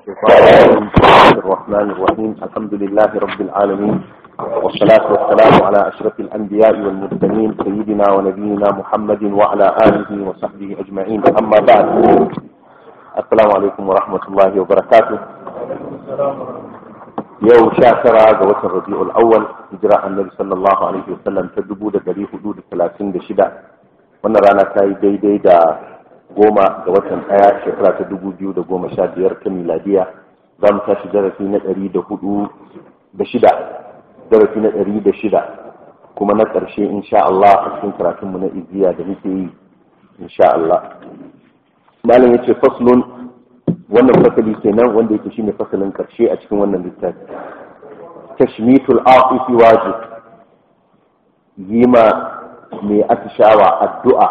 الشيطان الرجيم بسم الله الرحمن الرحيم الحمد لله رب العالمين والصلاة والسلام على أشرف الأنبياء والمرسلين سيدنا ونبينا محمد وعلى آله وصحبه أجمعين أما بعد السلام عليكم ورحمة الله وبركاته yau sha tara ga watan rabi'ul awwal hijira annabi sallallahu alaihi wasallam ta dubu da dari hudu da talatin da shida wannan rana ta yi daidai da goma ga watan ɗaya shekara ta dubu biyu da goma sha biyar ta miladiya za mu tashi darasi na ɗari da hudu da shida darasi na ɗari da shida kuma na ƙarshe insha Allah a cikin karatunmu na iziya da muke yi insha Allah malam ya ce faslun wannan fasali kenan wanda yake shine fasalin karshe a cikin wannan littafi tashmitul aqifi wajib yima mai atishawa addu'a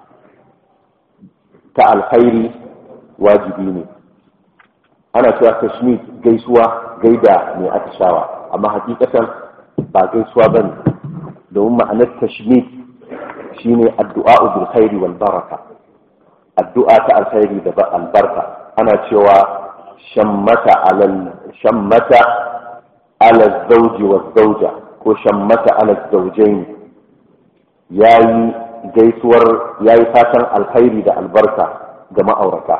ta alkhairi wajibi ne ana cewa tashmit gaisuwa gaida mai atishawa amma hakikatan ba gaisuwa bane domin ma'anar tashmit shine addu'a bil khairi wal baraka addu'a ta alkhairi da albarka ana cewa shammata alal shammata ala zawji wa zawja ko shammata ala zawjain yayi gaisuwar yayi fatan alkhairi da albarka ga ma'aurata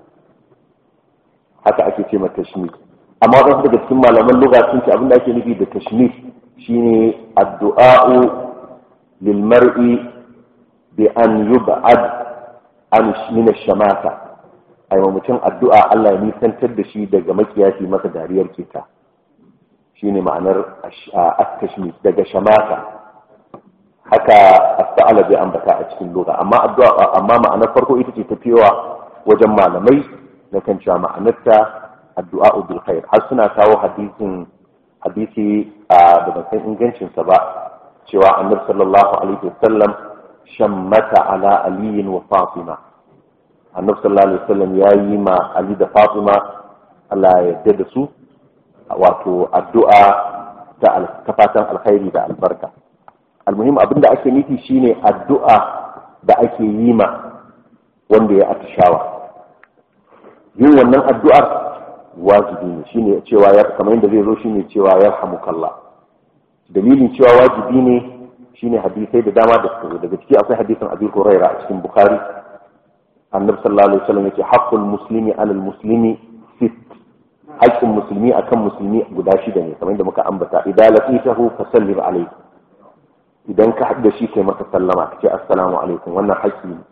haka ake ce mata tashmit amma wasu daga cikin malaman lugha sun ce abinda ake nufi da tashmit shine addu'a'u lil mar'i bi an yub'ad an min ash-shamata ai wa mutum addu'a Allah ya nisantar da shi daga makiyashi masa dariyar keta shine ma'anar at-tashmit daga shamata haka asta'ala bai ambata a cikin lugha amma addu'a amma ma'anar farko ita ce tafiyawa wajen malamai na kan cewa ma'anarta addu'a bil khair har suna kawo hadisin hadisi da ban san ingancin sa ba cewa annabi sallallahu alaihi wasallam shammata ala aliyin wa fatima annabi sallallahu alaihi wasallam ya yi ma ali da fatima Allah ya yarda da su wato addu'a ta fatan alkhairi da albarka almuhim abinda ake nufi shine addu'a da ake yi ma wanda ya atishawa yin wannan addu'ar wajibi ne shine cewa ya kamar yadda zai zo shine cewa yarhamukallah dalilin cewa wajibi ne shine hadisai da dama da suka zo daga ciki akwai hadisin Abi Hurairah a cikin Bukhari annabi sallallahu alaihi wasallam yake haqqul muslimi alal muslimi sit haqqul muslimi akan musulmi guda shida ne kamar yadda muka ambata idan laqitahu fasallim alayhi idan ka hadda shi kai masa sallama ka ce assalamu alaikum wannan haƙƙi ne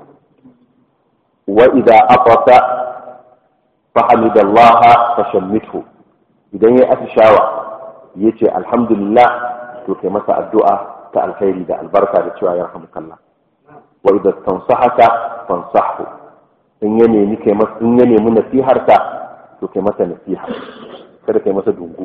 wa idza aqata fa hamidallaha fashammithu idan ya atishawa yace alhamdulillah to kai masa addu'a ta alkhairi da albarka da cewa yarhamukallah wa idza tansahaka fansahu in ya nemi kai masa in ya nemi nasiharka to kai masa nasiha kada kai masa dungu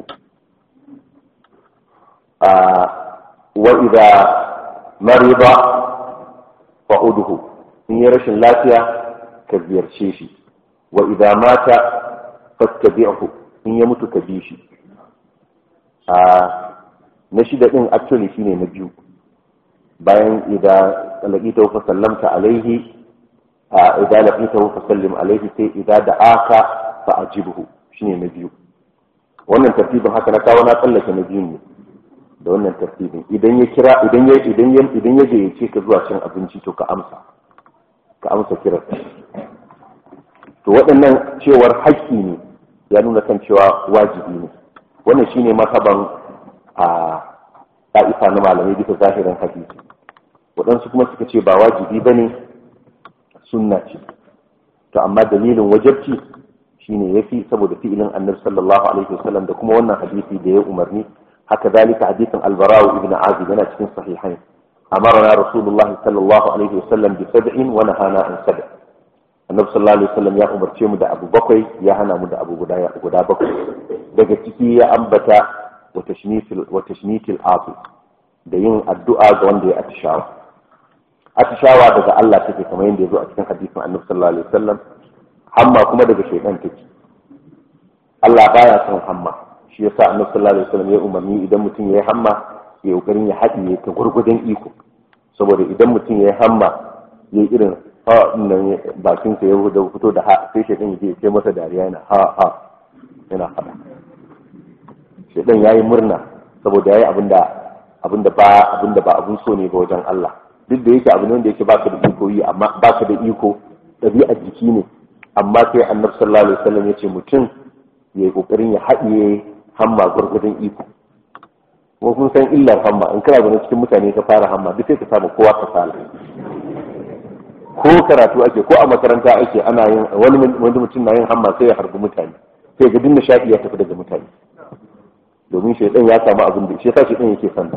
a wa idza marida fa'udhu in ya rashin lafiya ka ziyarce shi wa idza mata fattabi'hu in ya mutu ka bi shi a na shida din actually shine na biyu bayan idan laqitahu fa sallamta alaihi idan laqitahu fa sallim alaihi sai idan da'aka fa ajibhu shine na biyu wannan tartibin haka na kawo na tsallake na biyun ne da wannan tartibin idan ya kira idan ya idan ya idan ya gayyace ka zuwa cin abinci to ka amsa ka amsa kiran to waɗannan cewar haƙƙi ne ya nuna kan cewa wajibi ne wannan shine mataban a ɗa'ifa na malamai bisa zahirin hadisi waɗansu kuma suka ce ba wajibi ba ne sunna ce to amma dalilin wajabci shine ya fi saboda fi'ilin annabi sallallahu alaihi wasallam da kuma wannan hadisi da ya umarni haka zalika hadisin albarawu ibn azib yana cikin sahihain amarna rasulullah sallallahu alaihi wasallam bi sab'in wa nahana an sab' annabi sallallahu alaihi wasallam ya umarce mu da abu bakwai ya hana mu da abu guda guda bakwai daga ciki ya ambata wa tashmitil wa tashmitil afi da yin addu'a ga wanda ya atishawa atishawa daga Allah take kamar yadda ya zo a cikin hadisin annabi sallallahu alaihi wasallam hamma kuma daga shaytan take Allah baya son hamma shi yasa annabi sallallahu alaihi wasallam ya umarni idan mutum ya yi hamma ya kokarin ya haɗiye ta gurgudun iko saboda idan mutum ya yi hamma ya irin ha nan bakin sa ya da fito da ha sai shaytan ya je ya masa dariya yana ha ha yana faɗa shaidan ya yi murna saboda ya yi abinda abinda ba abinda ba abun so ne ga wajen Allah duk da yake abu ne wanda yake baka da iko yi amma baka da iko ɗabi'ar jiki ne amma sai annabi sallallahu alaihi wasallam ya ce mutum ya yi kokarin ya haɗiye hamma gurgudun iko ko kun san illar hamma in kana zaune cikin mutane ka fara hamma duk sai ka samu kowa ka sala ko karatu ake ko a makaranta ake ana yin wani wani mutum na yin hamma sai ya harbi mutane sai ga dinda shafi ya tafi daga mutane domin shaidan ya samu abin da shi yasa shaidan yake sanda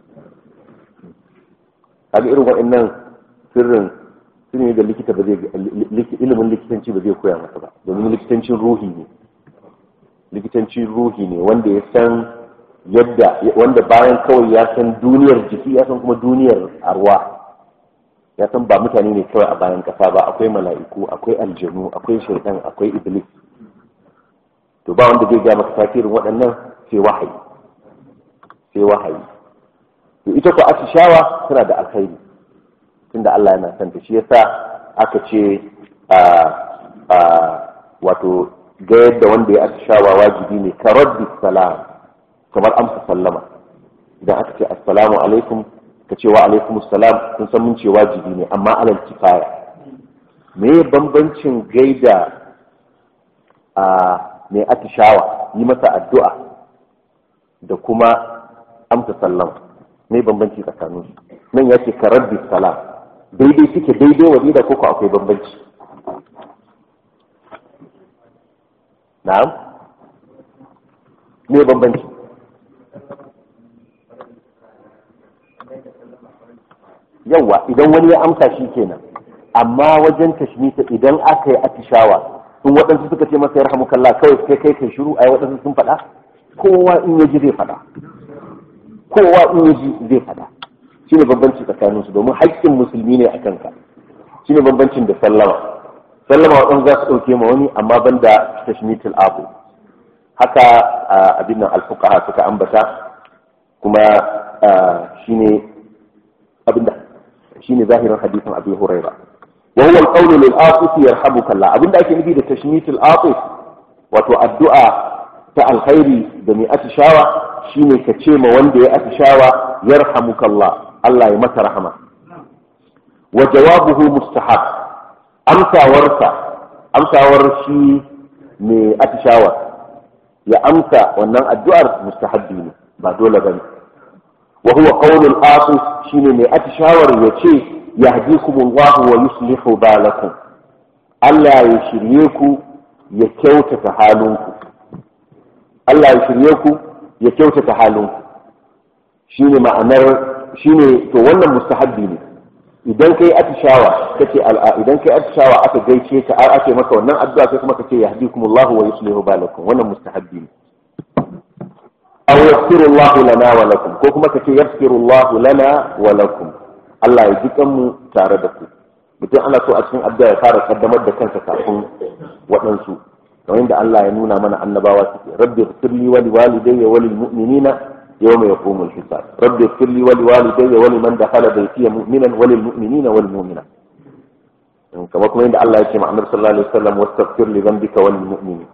kaga irin waɗannan sirrin sirri da likita ba zai ilimin likitanci ba zai koya masa ba domin likitancin ruhi ne likitancin ruhi ne wanda ya san yadda wanda bayan kawai ya san duniyar jiki ya san kuma duniyar arwa ya san ba mutane ne kawai a bayan kasa ba akwai mala'iku akwai aljanu akwai shaitan akwai iblis to ba wanda zai ga maka tasirin waɗannan sai wahayi sai wahayi to ita ko atishawa tana da alkhairi tunda Allah yana son ta shi yasa aka ce a a wato ga yadda wanda ya atishawa wajibi ne ka raddi salam kamar amsa sallama idan aka ce assalamu alaikum ka ce wa alaikum assalam kun san mun ce wajibi ne amma alal kifaya me bambancin gaida a mai atishawa yi masa addu'a da kuma amsa sallama me bambanci tsakanin su nan ya ce ka raddi salam daidai suke daidai wa da koko akwai bambanci na'am me bambanci yawa idan wani ya amsa shi kenan amma wajen tashmita idan aka yi atishawa in waɗansu suka ce masa yarhamukallah kawai kai kai kai shiru ai waɗansu sun faɗa kowa in ya ji zai faɗa kowa in ya ji zai faɗa shine bambanci tsakanin su domin haƙƙin musulmi ne a kanka shine bambancin da sallama sallama waɗansu za su ɗauke ma wani amma banda tashmitul abu haka abin nan alfuqaha suka ambata kuma shine abinda shine zahirin hadisin Abi Huraira wa huwa al-qawl lil atif yarhamuka Allah abinda ake nufi da tashmit al-atif wato addu'a ta alkhairi da mai atishawa shine ka ce ma wanda ya atishawa yarhamuka Allah Allah ya masa rahama wa jawabuhu mustahab amsawarsa amsawar shi mai atishawa ya amsa wannan addu'ar mustahabbi ne ba dole bane wa huwa qawlul asis shine mai atishawar ya ce yahdikumullahu wa yuslihu balakum Allah ya shirye ku ya kyautata halinku Allah ya shirye ku ya kyautata halinku shine ma'anar shine to wannan mustahabbi ne idan kai atishawa kace al'a idan kai atishawa aka gaice ka ake maka wannan addu'a sai kuma kace yahdikumullahu wa yuslihu balakum wannan mustahabbi ne aw yaghfirullahu lana wa lakum ko kuma kace yaghfirullahu lana wa lakum Allah ya ji kanmu tare da ku mutum ana so a cikin addu'a ya fara kaddamar da kansa kafin waɗansu kamar yadda Allah ya nuna mana annabawa suke rabbi ighfirli wa liwalidayya wa lilmu'minina yawma yaqumul hisab rabbi ighfirli wa liwalidayya wa liman dakhala baytiya mu'minan wa lilmu'minina wal mu'minat kamar kuma yadda Allah ya ce ma annabi sallallahu alaihi wasallam wastaghfir li dhanbika wal mu'minin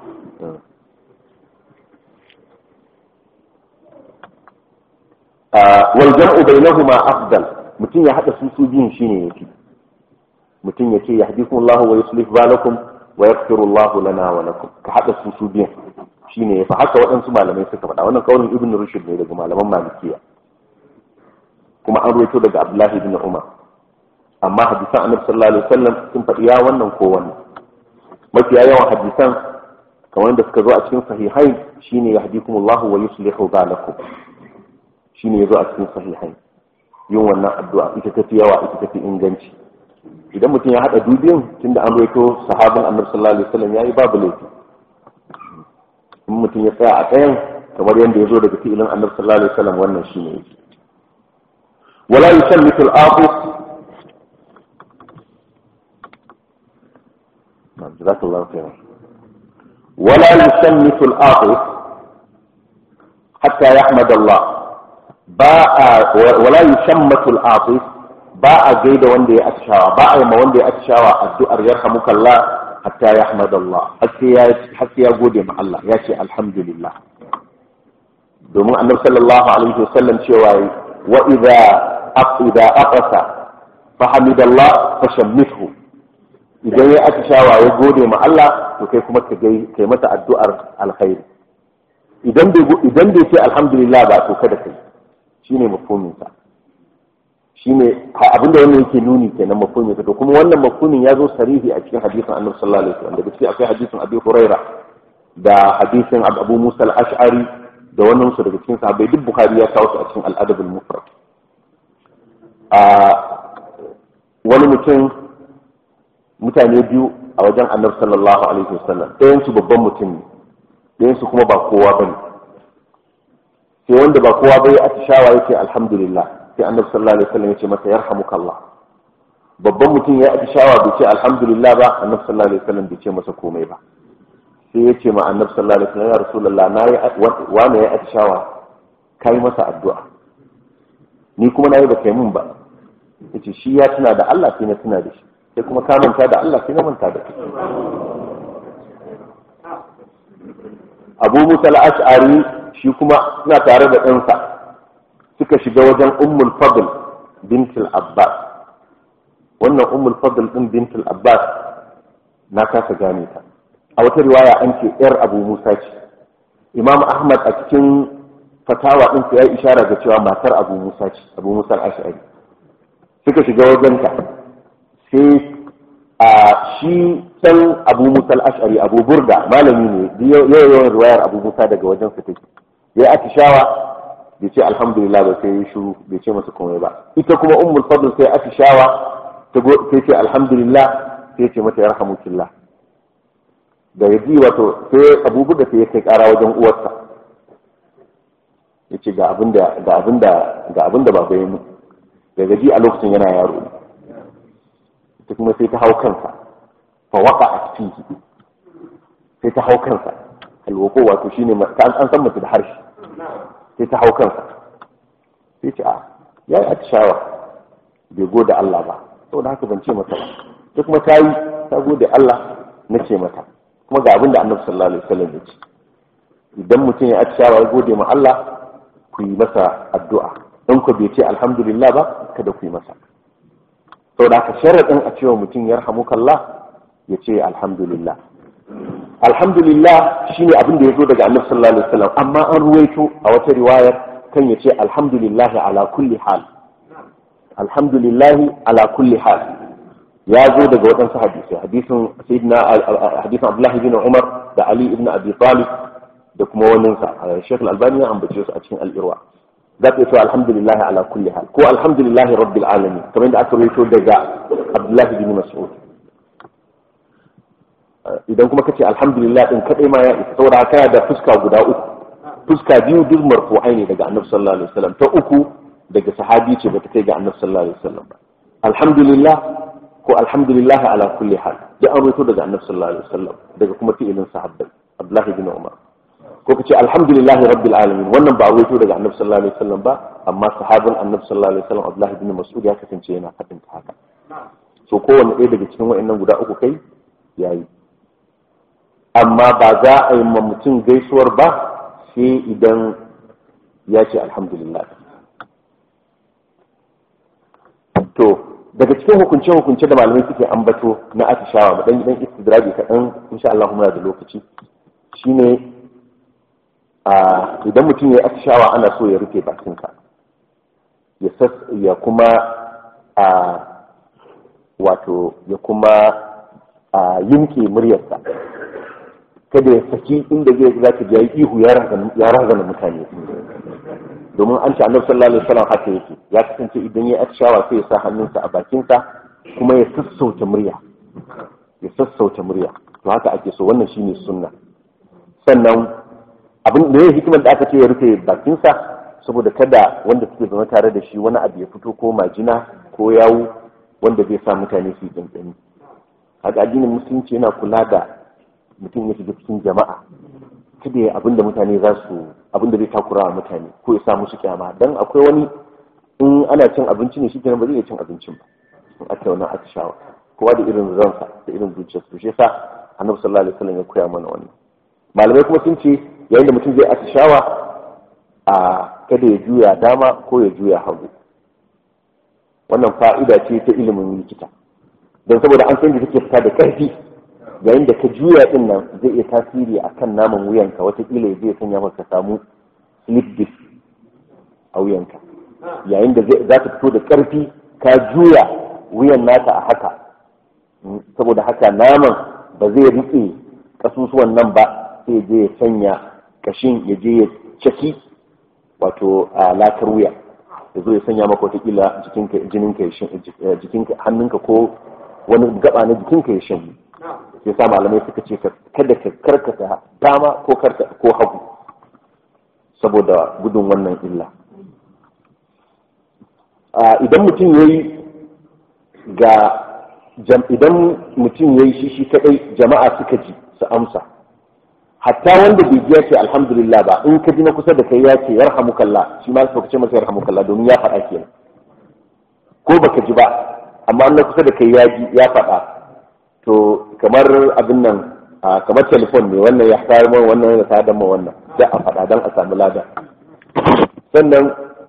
wal jam'u bainahuma afdal mutum ya hada su su biyun shine yafi mutum ya ce yahdikum Allah wa yuslih balakum wa yaghfiru Allah lana wa lakum ka hada su su biyun shine yafi haka waɗansu malamai suka faɗa wannan kaulin ibn rushd ne daga malaman malikiya kuma an ruwaito daga abdullahi ibn umar amma hadisan annabi sallallahu alaihi wasallam sun faɗi ya wannan ko wannan mafiya yawan hadisan kamar da suka zo a cikin sahihai shine yahdikum Allah wa yuslihu balakum shine yazo a cikin sahihai yin wannan addu'a ita tafi yawa ita tafi inganci idan mutum ya hada dubin tunda an rawaito sahabin annabi sallallahu alaihi wasallam yayi babu laifi in mutum ya tsaya a tsayan kamar yadda ya zo daga fi'ilin annabi sallallahu alaihi wasallam wannan shine yake wala yusallitu al-aqis jazakallahu khairan wala yusallitu al-aqis hatta yahmad Allah ba a wala yushammatu al-aqis ba a gaida wanda ya atishawa ba a yi ma wanda ya atishawa addu'ar yarhamukallah hatta yahmadallah har sai ya gode ma Allah ya ce alhamdulillah domin annabi sallallahu alaihi wasallam cewa wa idza idza aqasa fa hamidallah fa shammithu idan ya atishawa ya gode ma Allah to kai kuma ka kai masa addu'ar alkhairi idan bai idan bai ce alhamdulillah ba to kada kai shine mafhumin sa shine abinda wannan yake nuni kenan mafhumin sa to kuma wannan mafhumin ya zo sarihi a cikin hadisin Annabi sallallahu alaihi wasallam daga cikin akwai hadisin Abi Huraira da hadisin Abu Musa al-Ash'ari da wannan su daga cikin sahabbai duk Bukhari ya kawo su a cikin al-Adab al-Mufrad a wani mutum mutane biyu a wajen Annabi sallallahu alaihi wasallam ɗayan su babban mutum ne ɗayan su kuma ba kowa bane sai wanda ba kowa bai atishawa yake alhamdulillah sai annabi sallallahu alaihi wasallam ya ce masa yarhamukallah babban mutum ya atishawa bai ce alhamdulillah ba annabi sallallahu alaihi wasallam bai ce masa komai ba sai ya ce ma annabi sallallahu alaihi wasallam ya rasulullah na yi wani ya atishawa kai masa addu'a ni kuma na yi ba kai mun ba yace shi ya tuna da Allah sai na tuna da shi sai kuma ka manta da Allah sai na manta da kai Abu Musa al-Ash'ari shi kuma suna tare da ɗansa suka shiga wajen ummul fadl bintul abbas wannan ummul fadl din bintul abbas na kasa gane ta a wata riwaya an ce yar abu musa ce imam ahmad a cikin fatawa din ya yi ishara ga cewa matar abu musa ce abu musa al-ash'ari suka shiga wajen ta sai a shi san abu musa al-ash'ari abu burda malami ne yawan riwayar abu musa daga wajen su take ya atishawa bai ce alhamdulillah ba sai ya shiru bai ce masa komai ba ita kuma ummul fadl sai atishawa ta ce alhamdulillah sai ce mata yarhamukillah da yaji wato sai abubu da sai ya kai kara wajen uwarsa yace ga abinda ga abinda ga abinda baba ya mu da gaji a lokacin yana yaro ita kuma sai ta hau kansa fa waqa fihi sai ta hau kansa alwako wato shine an san mace da harshe sai ta hau kansa sai ce a ya yi atishawa bai gode Allah ba saboda haka ban ce mata ba sai kuma ta yi ta gode Allah na ce mata kuma ga abin da annabi sallallahu alaihi wasallam ya ce idan mutum ya atishawa ya gode ma Allah ku yi masa addu'a in ku bai ce alhamdulillah ba kada ku yi masa saboda haka sharaɗin a cewa mutum yarhamukallah ya ce alhamdulillah alhamdulillah shine abin da ya zo daga annabi sallallahu alaihi wasallam amma an ruwaito a wata riwayar kan ya ce alhamdulillah ala kulli hal alhamdulillah ala kulli hal ya zo daga waɗansu hadisi hadisin sayyidina hadisin abdullahi bin umar da ali ibn abi talib da kuma wannan sa shaykh al-albani ya ambace su a cikin al-irwa za ka ce alhamdulillah ala kulli hal ko alhamdulillah rabbil alamin kamar da aka ruwaito daga abdullahi bin mas'ud idan kuma kace alhamdulillah din kadai ma ya isa saboda kana da fuska guda uku fuska biyu duk marfu'ai ne daga annabi sallallahu alaihi wasallam ta uku daga sahabi ce bata kai ga annabi sallallahu alaihi wasallam ba alhamdulillah ko alhamdulillah ala kulli hal da an rawaito daga annabi sallallahu alaihi wasallam daga kuma fi'ilin sahabbai abdullahi bin umar ko kace alhamdulillah rabbil alamin wannan ba rawaito daga annabi sallallahu alaihi wasallam ba amma sahabin annabi sallallahu alaihi wasallam abdullahi bin mas'ud ya kasance yana fadin haka so kowanne ɗaya daga cikin wa'annan guda uku kai yayi amma ba za a yi ma mutum gaisuwar ba sai idan ya ce alhamdulillah to daga cikin hukunce-hukunce da malamai suke ambato na atishawa ba dan gidan istidraji kaɗan insha Allah muna da lokaci shine idan mutum ya yi atishawa ana so ya rufe bakinsa ya kuma a wato ya kuma a yinke muryarsa kada ya saki inda zai za ka ji ihu ya razana mutane domin an ce annabi sallallahu alaihi wasallam haka yake ya kasance idan ya atishawa sai ya sa hannunsa a bakinsa kuma ya sassauta murya ya sassauta murya to haka ake so wannan shine sunna sannan abin da ya hikimar da aka ce ya rufe bakinsa saboda kada wanda suke zama tare da shi wani abu ya fito ko majina ko yawu wanda zai sa mutane su yi tsantsani haka addinin musulunci yana kula da mutum ya shiga cikin jama'a kada ya abinda mutane za su abinda zai takura wa mutane ko ya sa musu kyama dan akwai wani in ana cin abinci ne shikenan ba zai iya cin abincin ba in aka wannan aka shawa kowa da irin ransa da irin zuciyarsa to shi yasa annabi sallallahu alaihi wasallam ya koya mana wannan malamai kuma sun ce yayin da mutum zai atishawa a kada ya juya dama ko ya juya hagu wannan fa'ida ce ta ilimin likita don saboda an san da take fita da ƙarfi yayin da ka juya din nan zai iya tasiri akan naman wuyanka watakila zai sanya maka samu slip disc a wuyanka yayin da za ta fito da ƙarfi ka juya wuyan nata a haka saboda haka naman ba zai riƙe ƙasusuwan nan ba sai je ya sanya kashin ya je ya caki wato a lakar wuya ya zo ya sanya maka watakila jininka ya jikinka hannunka ko wani gaba na jikinka ya shan ya sa malamai suka ce kada ka karkata dama ko ko hagu saboda gudun wannan illa idan mutum ya yi ga idan mutum ya yi shi shi kadai jama'a suka ji su amsa hatta wanda bai ji ya ce alhamdulillah ba in ka ji na kusa da kai ya ce yarhamukallah shi ma ka ce masa yarhamukallah domin ya faɗa kenan ko baka ji ba amma na kusa da kai ya ji ya faɗa to kamar abin nan kamar telefon ne wannan ya tayar ma wannan ya tayar ma wannan da a faɗa don a samu lada sannan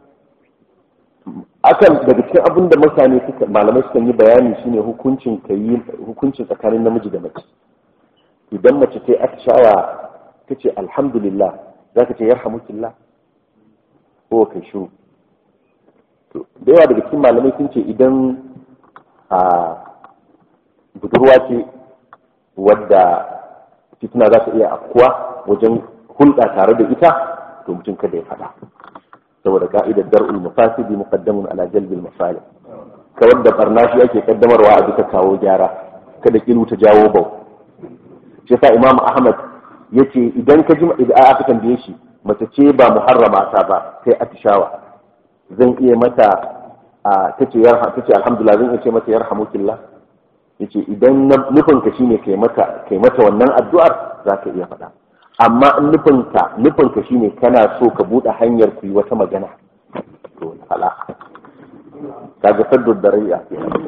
akan daga cikin abin da mutane suka malamai suka yi bayani shine hukuncin kayi hukuncin tsakanin namiji da mace idan mace ta yi atishawa ta ce alhamdulillah za ka ce yarhamukillah ko kai shiru da yawa daga cikin malamai sun ce idan a budurwa ce wadda fitina za ta iya afkuwa wajen hulɗa tare da ita to mutum kada ya faɗa saboda ka'idar dar'ul mafasidi muqaddamun ala jalbil masalih kawar da barna shi ake kaddamarwa a duka kawo gyara kada kilu ta jawo bau shi sa imam ahmad yace idan ka ji idan aka tambaye shi mace ce ba muharrama ta ba sai atishawa zan iya mata a tace yarha tace alhamdulillah zan iya ce mata yarhamukillah yace idan nufin ka shine kai mata kai mata wannan addu'ar zaka iya faɗa amma in nufin ka nufin ka shine kana so ka bude hanyar ku yi wata magana to hala kaga saddu darayya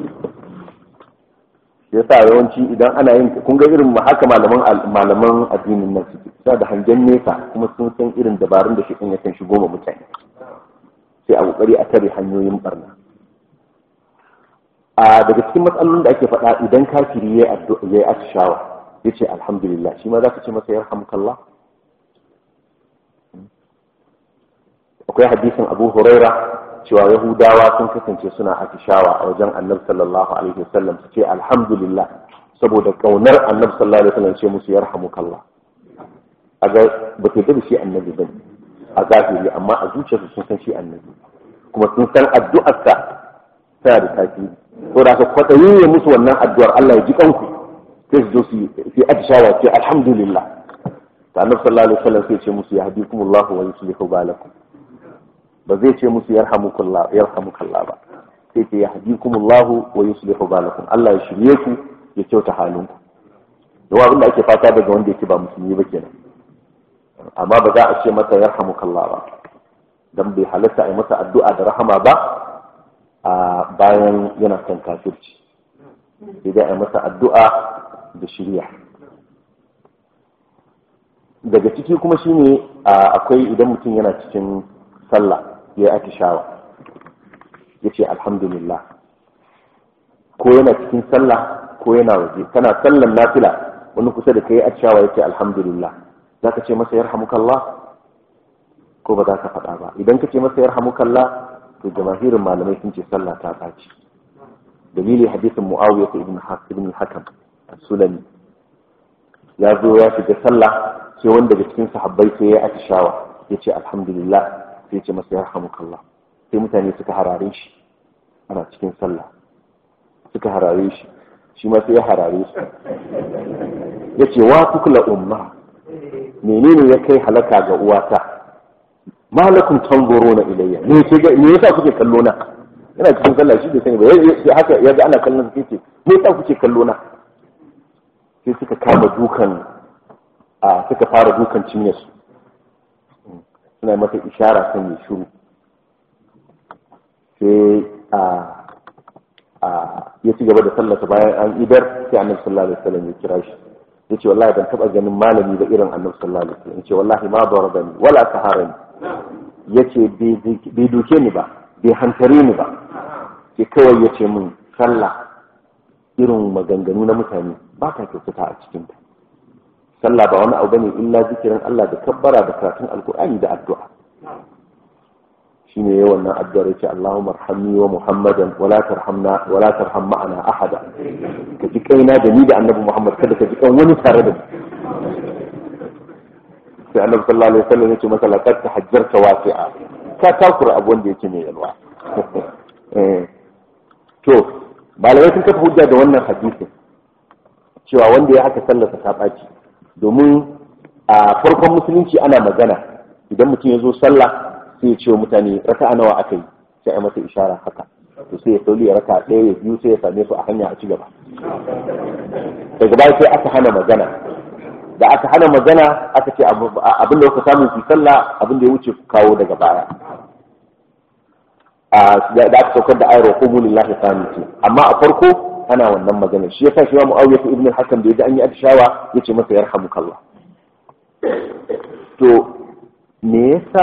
yasa yawanci idan ana yin kun ga irin haka malaman malaman addinin nan suke suna da hangen nesa kuma sun san irin dabarun da shi yakan shigo ma mutane sai a kokari a tare hanyoyin barna a daga cikin matsalolin da ake faɗa idan kafiri ya yi atishawa ya ce alhamdulillah shi ma za ka ce masa ya rahamukallah akwai hadisin abu huraira cewa yahudawa sun kasance suna atishawa a wajen annabi sallallahu alaihi wasallam su ce alhamdulillah saboda kaunar annabi sallallahu alaihi wasallam ce musu ya rahamukallah a ga ba ta da shi annabi bane a zahiri amma a zuciyarsu sun san shi annabi kuma sun san addu'arsa tana da tasiri ko da ka kwaɗayi ya musu wannan addu'ar Allah ya ji kanku sai su zo su yi atishawa ce alhamdulillah ta annabi sallallahu alaihi wasallam sai ce musu ya hadikumullahu wa yuslihu balakum ba zai ce musu yarhamukallah yarhamukallah ba sai ce ya hadikumullahu wa yuslihu balakum Allah ya shirye ku ya kyauta halinku don abin da ake fata daga wanda yake ba musulmi ba kenan amma ba za a ce mata yarhamukallah ba dan bai halatta a yi masa addu'a da rahama ba a bayan yana kan kafirci sai dai a yi masa addu'a da shirya daga ciki kuma shine akwai idan mutum yana cikin sallah ya yi atishawa ya ce alhamdulillah ko yana cikin sallah ko yana waje kana sallan nafila wani kusa da kai atishawa ya ce alhamdulillah za ka ce masa yarhamukallah ko ba za ka faɗa ba idan ka ce masa yarhamukallah to jamahirin malamai sun ce sallah ta ɓaci dalili hadisin muawiya ibn ibn hakam sulami ya zo ya shiga sallah sai wanda daga cikin sahabbai sai ya atishawa ya ce alhamdulillah sai ya ce masa yarhamukallah sai mutane suka harare shi ana cikin sallah suka harare shi shi ma sai ya harare su ya ce wa tukla umma menene ya kai halaka ga uwata malakum tanzuruna ilayya me ke ga me yasa kuke kallo na ina cikin sallah shi bai sani ba sai haka yaga ana kallon sai ce me yasa kuke kallo na sai suka kama dukan a suka fara dukan cinye su suna mata ishara sun yi shiru sai a a ya ci gaba da sallata bayan an idar sai annabi sallallahu alaihi wasallam ya kira shi yace wallahi ban taba ganin malami da irin annabi sallallahu alaihi wasallam yace wallahi ma darabani wala saharani yace bai duke ni ba bai hantare ni ba sai kawai yace min sallah irin maganganu na mutane ba ka kyautata a cikin ta sallah ba wani abu bane illa zikirin Allah da kabbara da karatun alkur'ani da addu'a shine yayin wannan addu'ar yace Allahumma arhamni wa Muhammadan wa la tarhamna wa la tarham ma'ana ahada ka ji kaina da ni da Annabi Muhammad kada ka ji kan wani tare da sai Annabi sallallahu alaihi wasallam yace masa laqad tahajjarta wasi'a ka takura abu wanda yake mai yalwa to malamai sun kafa hujja da wannan hadisin cewa wanda ya haka sallarsa ta ɓaci domin a farkon musulunci ana magana idan mutum ya zo sallah sai ya ce wa mutane raka nawa aka yi sai a masa ishara haka to sai ya sauli ya raka ɗaya ya biyu sai ya same su a hanya a ci gaba daga baya sai aka hana magana da aka hana magana aka ce abin da kuka samu su sallah abin da ya wuce ku kawo daga baya da aka saukar da ayar wa qumu lillahi qanitin amma a farko ana wannan magana shi yasa shi wa muawiya ibn al-hakam da yaji an yi atishawa yace masa yarhamukallah to me yasa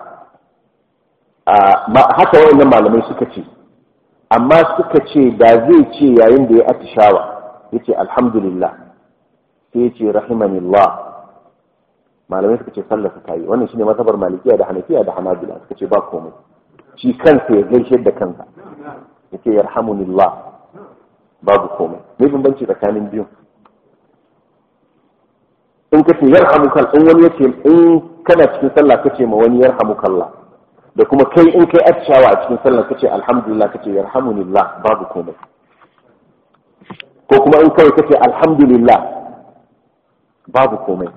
haka wayannan malamai suka ce amma suka ce da zai ce yayin da ya atishawa yace alhamdulillah sai yace rahimanillah malamai suka ce sallar ta yi wannan shine mazhabar malikiya da hanafiya da hanabila suka ce ba komai shi kansa ya gaishe da kansa yace yarhamunillah babu komai me bambanci tsakanin biyu in ka ce yarhamukal in wani yace in kana cikin sallah kace ma wani yarhamukallah da kuma kai in kai atishawa a cikin sallah kace alhamdulillah kace yarhamunillah babu komai ko kuma in kai kace alhamdulillah babu komai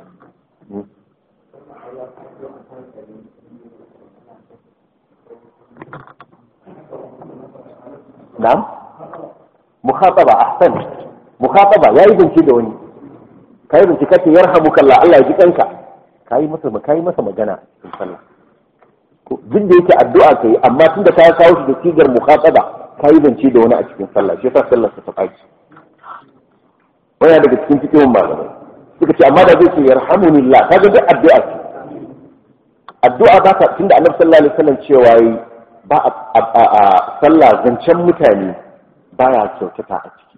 na'am mukhataba ahsan mukhataba yayi zance da wani kai zance kace yarhamukallah Allah ya ji kanka kai masa kai masa magana in sallah duk da yake addu'a kai amma tunda ka kawo shi da sigar mukhataba kai zance da wani a cikin sallah shi yasa sallar ta tsaki waya daga cikin cikin malamai suka ce amma da zai ce yarhamunillah kaga duk addu'a ce addu'a ba ta tunda annabi sallallahu alaihi wasallam cewa yi ba a sallah zancen mutane baya kyautata a ciki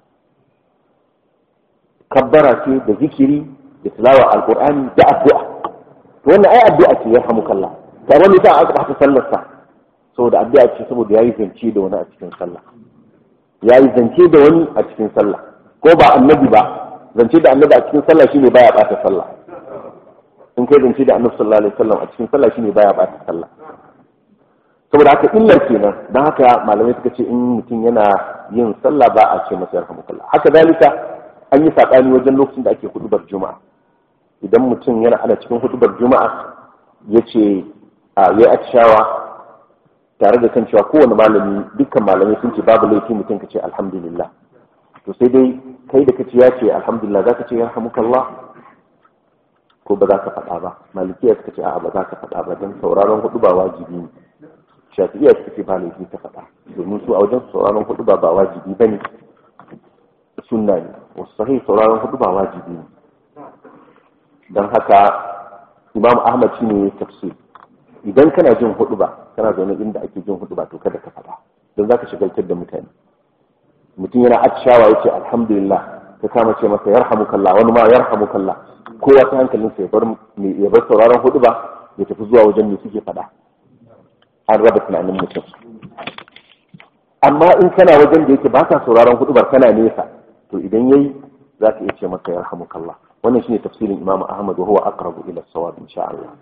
kabbara ce da zikiri da tilawa alqur'ani da addu'a to wannan ai addu'a ce yarhamukallah ta wani sa aka bata sallar sa saboda addu'a ce saboda yayi zance da wani a cikin sallah yayi zance da wani a cikin sallah ko ba annabi ba zance da annabi a cikin sallah shine baya bata sallah in kai zance da annabi sallallahu alaihi wasallam a cikin sallah shine baya bata sallah saboda haka illar kenan dan haka malamai suka ce in mutum yana yin sallah ba a ce masa yarhamukallah haka dalika an yi sabani wajen lokacin da ake hudubar juma'a idan mutum yana ana cikin hudubar juma'a yace a yayi atishawa tare da kan cewa kowane malami dukkan malamai sun ce babu laifi mutum ka ce alhamdulillah to sai dai kai da kace ya ce alhamdulillah za ka ce yarhamukallah ko ba za ka faɗa ba malikiya suka ce a'a ba za ka faɗa ba don sauraron hudu ba wajibi ne shafi'iya suka ce ba laifi ta faɗa domin su a wajen sauraron hudu ba ba wajibi ba ne sunna ne wasu sahih sauraron hudu ba wajibi ne don haka imam ahmad shi ne tafsir idan kana jin hudu ba kana zaune inda ake jin hudu ba to kada ka faɗa don za ka shigaltar da mutane mutum yana atishawa ya ce alhamdulillah ka kama ce masa yarhamukallah wani ma yarhamukallah kowa ta hankalinsa ya bar ya bar sauraron hudu ba ya tafi zuwa wajen me suke faɗa an raba tunanin mutum amma in kana wajen da yake ba ka sauraron hudubar kana nesa to idan yayi za ka iya ce masa yarhamukallah wannan shine tafsirin imam ahmad wa huwa aqrabu ila sawab insha Allah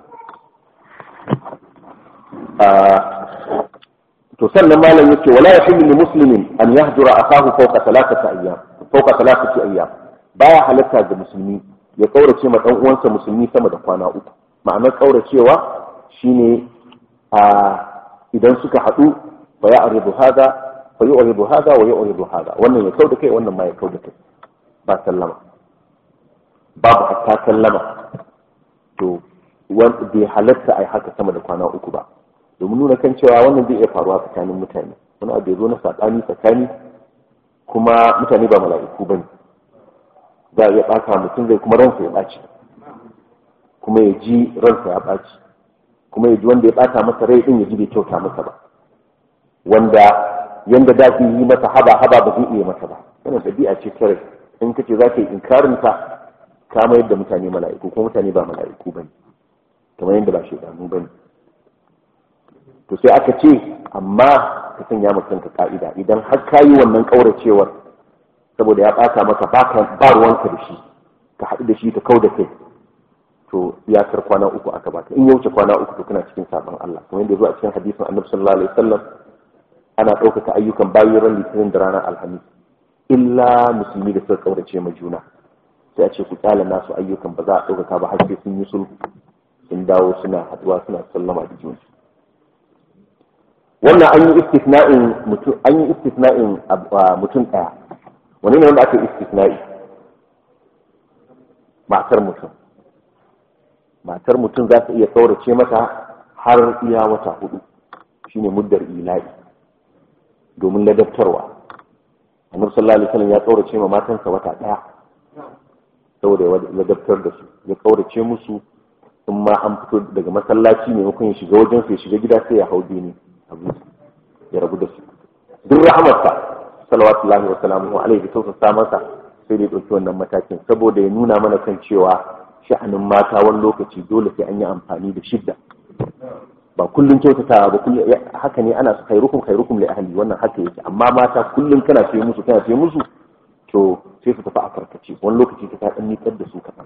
to sannan malam yace wala yahillu li muslimin an yahdura akahu fawqa thalathati ayyam fawqa thalathati ayyam baya halatta ga musulmi ya kaurace ma dan uwansa musulmi sama da kwana uku ma'anar kauracewa shine a idan suka haɗu fa ya aridu hada fa yi aridu hada wa ya aridu hada wannan ya kauda kai wannan ma ya kauda kai ba sallama babu hatta sallama to wanda bai halatta a haka sama da kwana uku ba domin nuna kan cewa wannan zai iya faruwa tsakanin mutane wani abu ya zo na saɓani tsakani kuma mutane ba mala'iku bane za a iya ɓata mutum zai kuma ransa ya ɓaci kuma ya ji ransa ya ɓaci kuma ya ji wanda ya ɓata masa rai ɗin ya ji bai kyauta masa ba wanda yanda da su yi masa haba haba ba zai iya masa ba wannan ɗabi'a ce ta rai in kace za ka yi inkarin ta ka mayar da mutane mala'iku kuma mutane ba mala'iku bane kamar yadda ba shaidanu bane to sai aka ce amma ka sanya ma kanka ka'ida idan har ka yi wannan kauracewar saboda ya ɓata maka ba ruwanka da shi ka haɗu da shi ka kau da kai to iyakar kwana uku aka baka in ya wuce kwana uku to kana cikin sabon Allah kamar yadda zuwa cikin hadisin annabi sallallahu alaihi wasallam ana ɗaukaka ayyukan bayan ran litinin da ranar alhamis illa musulmi da suka kaurace ma juna sai a ce ku kyala nasu ayyukan ba za a ɗaukaka ba har sai sun yi sulhu sun dawo suna haɗuwa suna sallama da juna wannan an yi istisna'in mutum an yi istisna'in mutum ɗaya wani ne wanda aka yi istisna'i matar mutum matar mutum za ta iya kaurace mata har iya wata hudu shine muddar ila'i domin ladabtarwa annabi sallallahu alaihi wasallam ya kaurace ma matansa wata daya saboda ya ladabtar da su ya kaurace musu in ma an fito daga masallaci maimakon ya shiga wajen su ya shiga gida sai ya hau dini abu ya rabu da su duk rahamarsa salawatullahi wa salamuhu alaihi tausasa masa sai da ya ɗauki wannan matakin saboda ya nuna mana kan cewa sha'anin mata wani lokaci dole sai an yi amfani da shidda ba kullum kyautatawa ba kullum haka ne ana khairukum khairukum li ahli wannan haka yake amma mata kullum kana ce musu kana ce musu to sai su tafi a karkace wani lokaci ta ta nikar da su kaɗan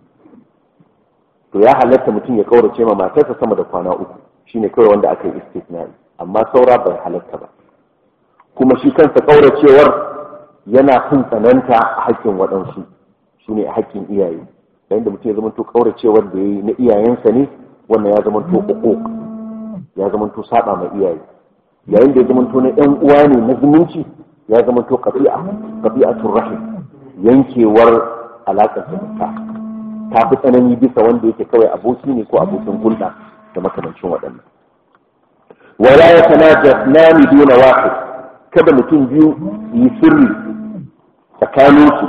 to ya halatta mutum ya kaurace ma matarsa sama da kwana uku shine kawai wanda aka yi istisnai amma saura bai halatta ba kuma shi kansa kauracewar yana fin tsananta a haƙƙin waɗansu su ne a haƙƙin iyaye yayin da mutum ya zama to kauracewar da ya yi na iyayensa ne wannan ya zama to uquq ya zama to saba ma iyaye yayin da ya zama to na ɗan uwa ne na zumunci ya zama to qati'a qati'atur rahim yankewar alaƙar zumunta ta fi tsanani bisa wanda yake kawai aboki ne ko abokin hulɗa da makamancin waɗannan wala ya tanaja nami duna wahid kada mutum biyu yi sirri tsakaninsu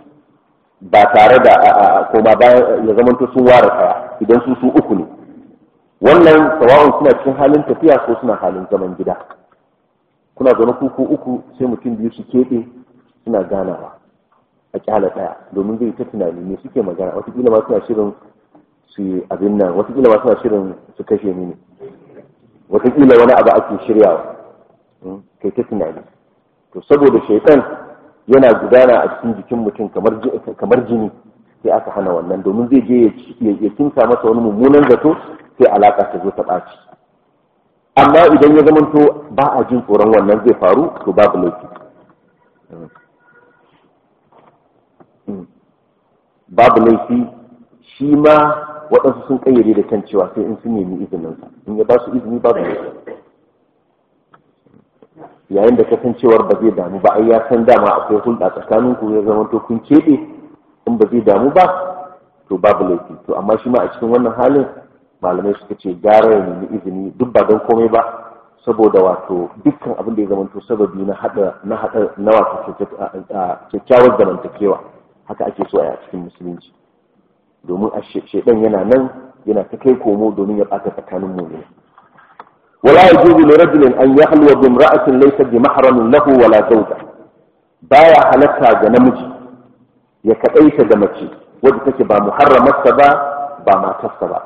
ba tare da koma bayan ya zamanto sun ware kaya idan su su uku ne wannan sawa'un suna cikin halin tafiya ko suna halin zaman gida kuna zaune kuku uku sai mutum biyu su keɓe suna ganawa a kyala ɗaya domin zai ta tunani ne suke magana watakila ma suna shirin su abin nan watakila ma suna shirin su kashe ni ne watakila wani abu ake shiryawa kai ta tunani to saboda shaitan yana gudana a cikin jikin mutum kamar jini sai aka hana wannan domin zai je ya kinsa masa wani mummunan zato sai alaka ta zo ta ɓaci amma idan ya zamanto ba a jin tsoron wannan zai faru to babu laifi babu laifi shi ma waɗansu sun kayyade da kan cewa sai in sun nemi izininsa in ya ba su izini babu laifi yayin da kasancewar ba zai damu ba ai ya san dama akwai hulɗa tsakanin ku ya zama to kun keɓe in ba zai damu ba to babu laifi to amma shi ma a cikin wannan halin malamai suka ce gara ya nemi izini duk ba don komai ba saboda wato dukkan abin da ya zama to sababi na hada na hada na wato kyakkyawar zamantakewa haka ake so a cikin musulunci domin a shedan yana nan yana ta kai komo domin ya ɓata tsakanin mu ne ولا يجوز لرجل أن يخلو بامرأة ليست بمحرم له ولا زوجة بايا حلتها جنمجي يكأيت جمجي wadda ba muharramarsa ba ba matarsa ba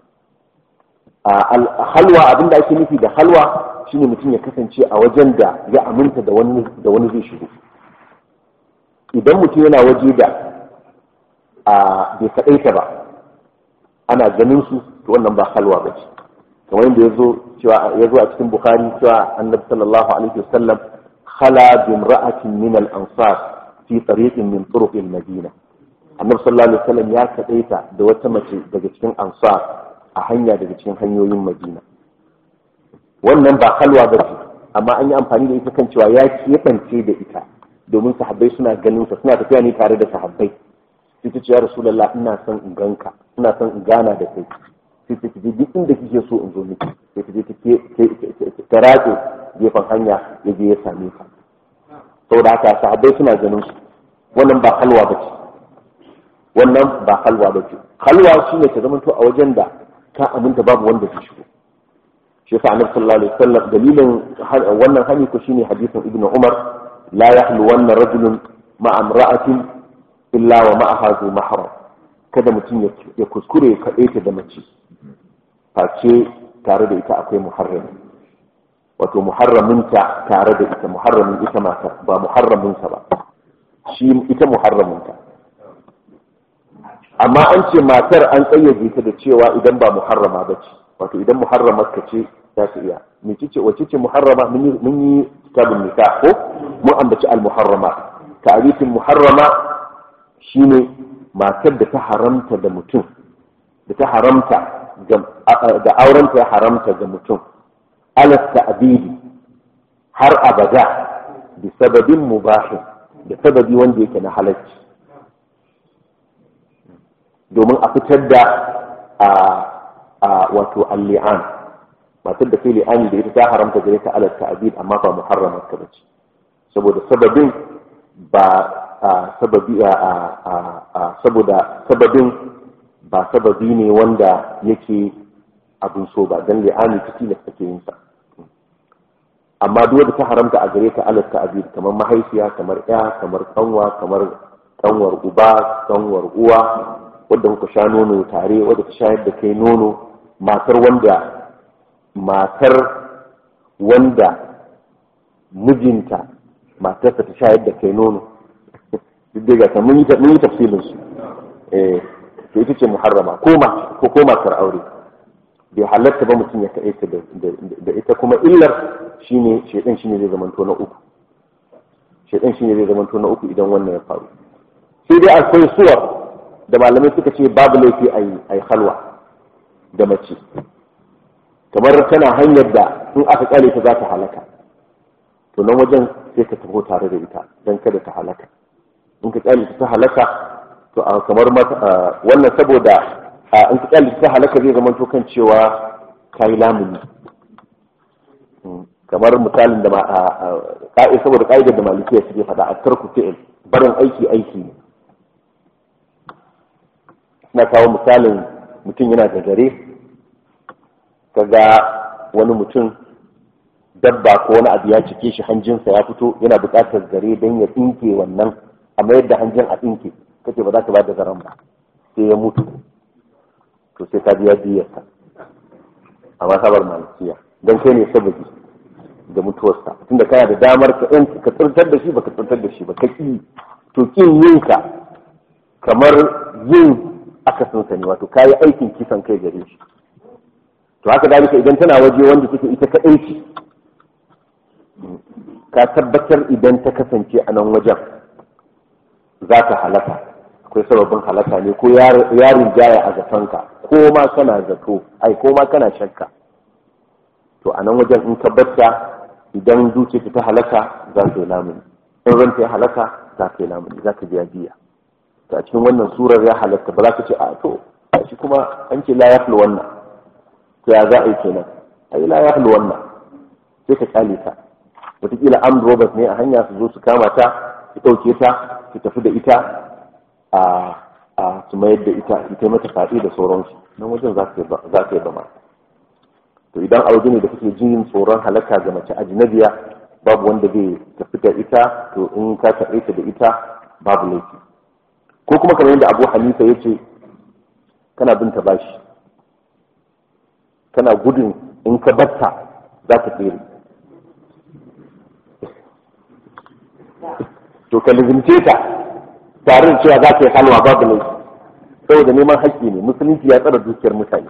halwa abin da ake nufi da halwa shine mutum ya kasance a wajen da ya aminta da wani da wani zai shigo idan mutum yana waje da bai kaɗaita ba ana ganin su to wannan ba halwa ba ce kamar yadda ya zo cewa ya zo a cikin bukhari cewa annabi sallallahu alaihi wasallam khala bi imra'atin min al-ansar fi tariqin min turuq al-madina annabi sallallahu alaihi wasallam ya kadaita da wata mace daga cikin ansar a hanya daga cikin hanyoyin madina wannan ba halwa ba ce amma an yi amfani da ita kan cewa ya keɓance da ita domin sahabbai suna ganin sa suna tafiya ne tare da sahabbai sai ta ce ya rasulullah ina son in ganka ina son in gana da kai sai ta je duk inda kike so in zo miki sai ta je ta ratse gefen hanya ya je ya same ka saboda haka sahabbai suna ganin su wannan ba halwa ba ce wannan ba halwa ba ce halwa shine ta zama to a wajen da ka aminta babu wanda zai shigo shi yasa annabi sallallahu alaihi wasallam dalilin wannan hani ko shine hadisin ibnu umar la yahlu wanna rajulun ma'a imra'atin illa wa ma'aha zu mahram kada mutum ya kuskure ya kaɗe ta da mace face tare da ita akwai muharrami wato muharraminta tare da ita muharramin ita matar ba muharraminsa ba shi ita muharraminta amma an ce matar an tsayyade ta da cewa idan ba muharrama ba ce wato idan muharramar ka ce za ta iya mece ce wace ce muharrama mun yi kitabun nika ko mun ambaci al-muharrama ta'arifin muharrama shine matar da ta haramta da mutum da ta haramta da aurenta ya haramta ga mutum ala ta'bidi har abada bi sababin mubahin da sababi wanda yake na halacci domin a fitar da a wato al-li'an matar da kai li'ani da ita ta haramta gare ta ala ta'bid amma ba muharramar ta bace saboda sababin ba sababi saboda sababin ba sababi ne wanda yake abin so ba dan li'ani ta tilas take yin sa amma duk wanda ta haramta a gare ta alat ta'bid kamar mahaifiya kamar ya kamar kanwa kamar kanwar uba kanwar uwa wadda kuka sha nono tare wadda ta shayar da kai nono matar wanda matar wanda mijinta matarsa ta shayar da kai nono duk daga ta mun yi tafsilin su eh to ita ce muharrama ko ma ko ko matar aure bai halatta ba mutum ya kaɗe ta da ita kuma illar shine shedan shine zai zamanto na uku shedan shine zai zamanto na uku idan wannan ya faru sai dai akwai suwar da malamai suka ce babu laifi a yi halwa da mace kamar tana hanyar da in aka kare ta za ta halaka to nan wajen sai ka taho tare da ita don kada ta halaka in ka kyale ta halaka to a kamar wannan saboda in ka kyale ta halaka zai zama to kan cewa kai lamuni kamar misalin da ka'i saboda ka'idar da malikiya suke faɗa a tarku fi'il barin aiki aiki ne na kawo misalin mutum yana da gare kaga wani mutum dabba ko wani abu ya cike shi hanjinsa ya fito yana buƙatar zare don ya tsinke wannan a mayar da hanjin a tsinke kace ba za ka ba da zaren ba sai ya mutu to sai ka biya diyarsa a masabar malikiya don kai ne sababi da mutuwarsa tunda kana da damar ka ka tsirtar da shi ba ka tsirtar da shi ba ka ki to kin yin ka kamar yin akasinsa ne wato kayi aikin kisan kai gare shi to haka dalika idan tana waje wanda take ita kaɗai ce ka tabbatar idan ta kasance a nan wajen za ka halaka akwai sababin halaka ne ko yarin jaya a zatonka ko ma kana zato ai ko ma kana shakka to a nan wajen in ka batta idan zuciya ta halaka za ka yi lamuni in ranta ya halaka za ka yi lamuni za ka biya biya to a cikin wannan surar ya halatta ba za ka ce a to a shi kuma an ce la yahlu wannan to ya za a yi kenan ai la yahlu wannan sai ka kyale ta wataƙila am robert ne a hanya su zo su kama ta su ɗauke ta su tafi da ita a a su mayar da ita ita mata faɗi da sauransu nan wajen za ka yi zama to idan a waje ne da kake jin tsoron halaka ga mace ajnabiya babu wanda zai tafi da ita to in ka taɓe ta da ita babu laifi ko kuma kamar yadda abu hanifa ya ce kana bin ta bashi kana gudun in ka batta za ka tsere to ka lizimce ta tare da cewa za ka yi halwa babu laifi saboda neman haƙƙi ne musulunci ya tsara dukiyar mutane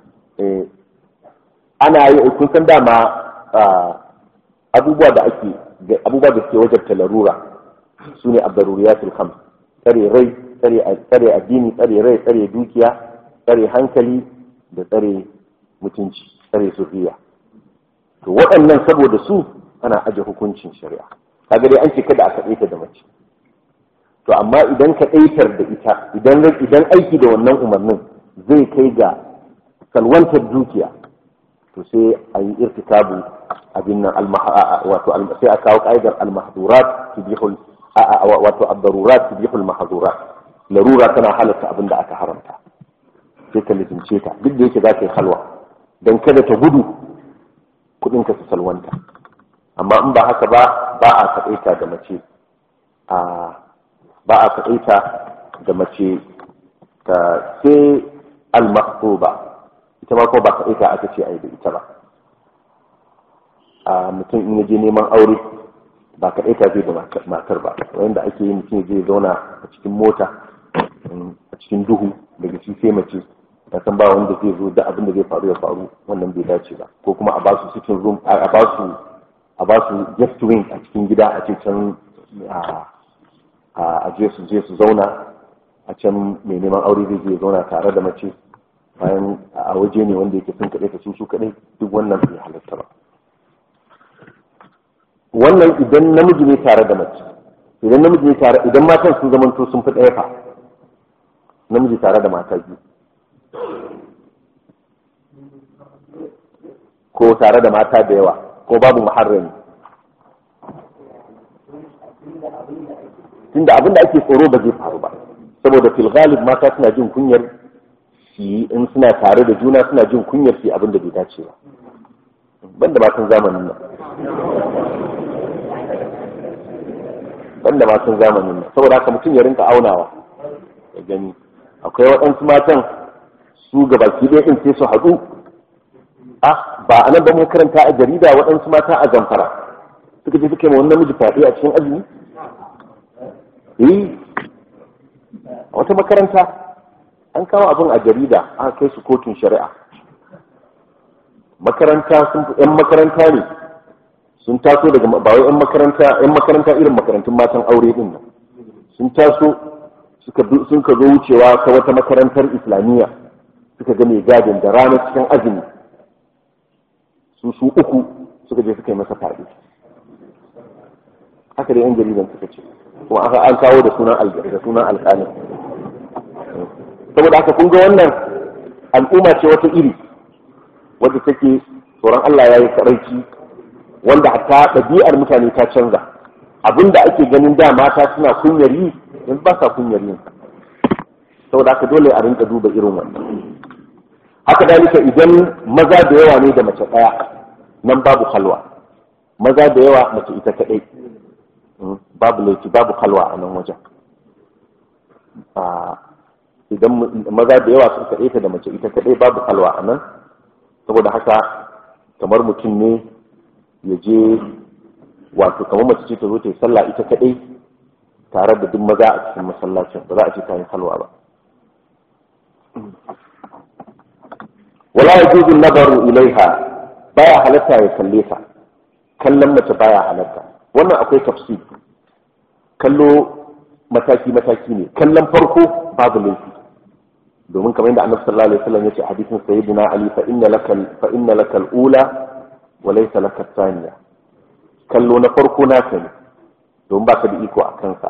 ana yi kun san dama abubuwa da ake abubuwa da suke wajen talarura su ne abdaruriyatul khams tsare rai tsare addini tsare rai tsare dukiya tsare hankali da tsare mutunci tsare zuriya to waɗannan saboda su ana aje hukuncin shari'a kaga dai an ce kada a kaɗe ta da mace to amma idan ka ɗaitar da ita idan idan aiki da wannan umarnin zai kai ga salwantar dukiya to sai a yi irtikabu abin nan wato sai a kawo ka'idar al-mahdurat tubihul wato ad-darurat tubihul mahdurat larura tana halatta abin da aka haramta sai ka lizince ta duk da yake za ka yi halwa don kada ta gudu kudin ka su salwanta amma in ba haka ba ba a kaɗaita da mace ba a kaɗaita da mace ta sai al-mahduba ita ma kuma ba kaɗaita aka ce a yi da ita ba a mutum in yaje neman aure ba kaɗai ta zai da matar ba wanda ake yi mutum zai zauna a cikin mota a cikin duhu daga shi sai mace ta san ba wanda zai zo da abin da zai faru ya faru wannan bai dace ba ko kuma a ba su cikin room a ba su a ba su guest wing a cikin gida a ce can a je su je su zauna a can mai neman aure zai je zauna tare da mace bayan a waje ne wanda yake sun kaɗai ta su su kaɗai duk wannan bai halatta ba wannan idan namiji ne tare da mace idan namiji ne tare idan matan sun zamanto sun fi ɗaya fa namiji tare da mata biyu ko tare da mata da yawa ko babu muharrami tunda abin da ake tsoro ba zai faru ba saboda fil ghalib mata suna jin kunyar su in suna tare da juna suna jin kunyar su abin da bai dace ba banda matan zamanin nan banda matan zamanin nan saboda haka mutum ya rinka aunawa ya gani akwai waɗansu matan su ga baki ɗaya ɗin sai su haɗu a ba a nan ba mu karanta a jarida waɗansu mata a zamfara suka je suka yi ma wani namiji fyaɗe a cikin azumi eh a wata makaranta an kawo abin a jarida aka kai su kotun shari'a makaranta sun yan makaranta ne sun taso daga ba wai yan makaranta yan makaranta irin makarantun matan aure din nan sun taso suka sun ka zo wucewa ta wata makarantar islamiyya suka ga mai gadin da ranar cikin azumi su su uku suka je suka yi masa faɗi haka da yan jaridan suka ce kuma aka an kawo da sunan da sunan alƙalin saboda haka kun ga wannan al'umma ce wata iri wadda take tsoron Allah ya yi karaici wanda hatta ɗabi'ar mutane ta canza abinda ake ganin da mata suna kunyar yi yanzu ba sa kunyar yin saboda haka dole a rinka duba irin wannan haka dalika idan maza da yawa ne da mace ɗaya nan babu halwa maza da yawa mace ita kaɗai babu laifi babu halwa a nan wajen idan maza da yawa sun kaɗai ta da mace ita kaɗai babu halwa a nan saboda haka kamar mutum ne ya je wato kamar mace ce ta zo ta yi sallah ita kaɗai tare da duk maza a cikin masallacin ba za a ce ta yi halwa ba wala yajuzu nabaru ilaiha baya halatta ya kalle ta kallon mace baya halatta wannan akwai tafsir kallo mataki mataki ne kallon farko babu laifi domin kamar yadda annabi sallallahu alaihi wasallam yace hadisin sayyidina ali fa inna lakal fa inna lakal ula wa laysa lakal thaniya kallo na farko naka ne domin ba ka da iko a kansa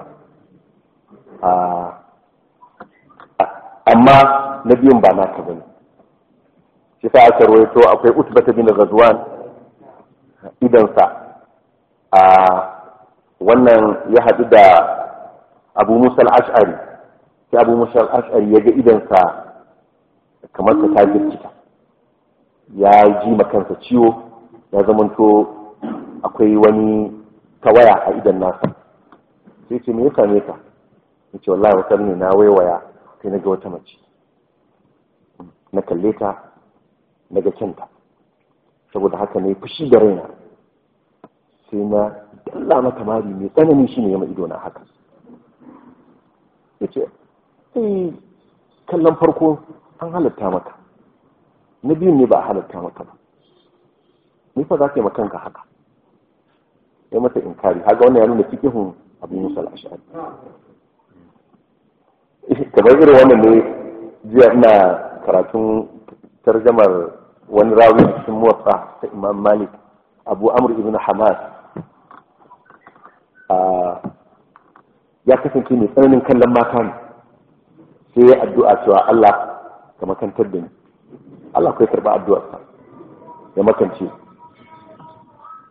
amma na biyun ba naka bane shi sa aka rawaito akwai utbata bin ghazwan idansa a wannan ya haɗu da abu musa al-ash'ari sai abu musa al-ash'ari ya ga idansa kamar ta ta jirkita ya ji kansa ciwo ya zamanto akwai wani tawaya a idan nasa sai ce me ya same ka ya ce wallahi wata ne na waiwaya sai na ga wata mace na kalle ta na ga kyanta saboda haka ne fushi da raina sai na dalla mata mari mai tsanani shi ne ya ido na haka ya ce sai kallon farko an halatta maka na biyun ne ba a halatta maka ba ni fa za ka yi makanka haka ya mata inkari haka wannan ya nuna fikihun abu musa al'ashari kamar irin wannan ne jiya ina karatun tarjamar wani rawi a cikin motsa ta imam malik abu amur ibn hamas ya kasance mai tsananin kallon mata ne sai ya addu'a cewa Allah ka makantar da ni Allah kai karba addu'arsa ya makance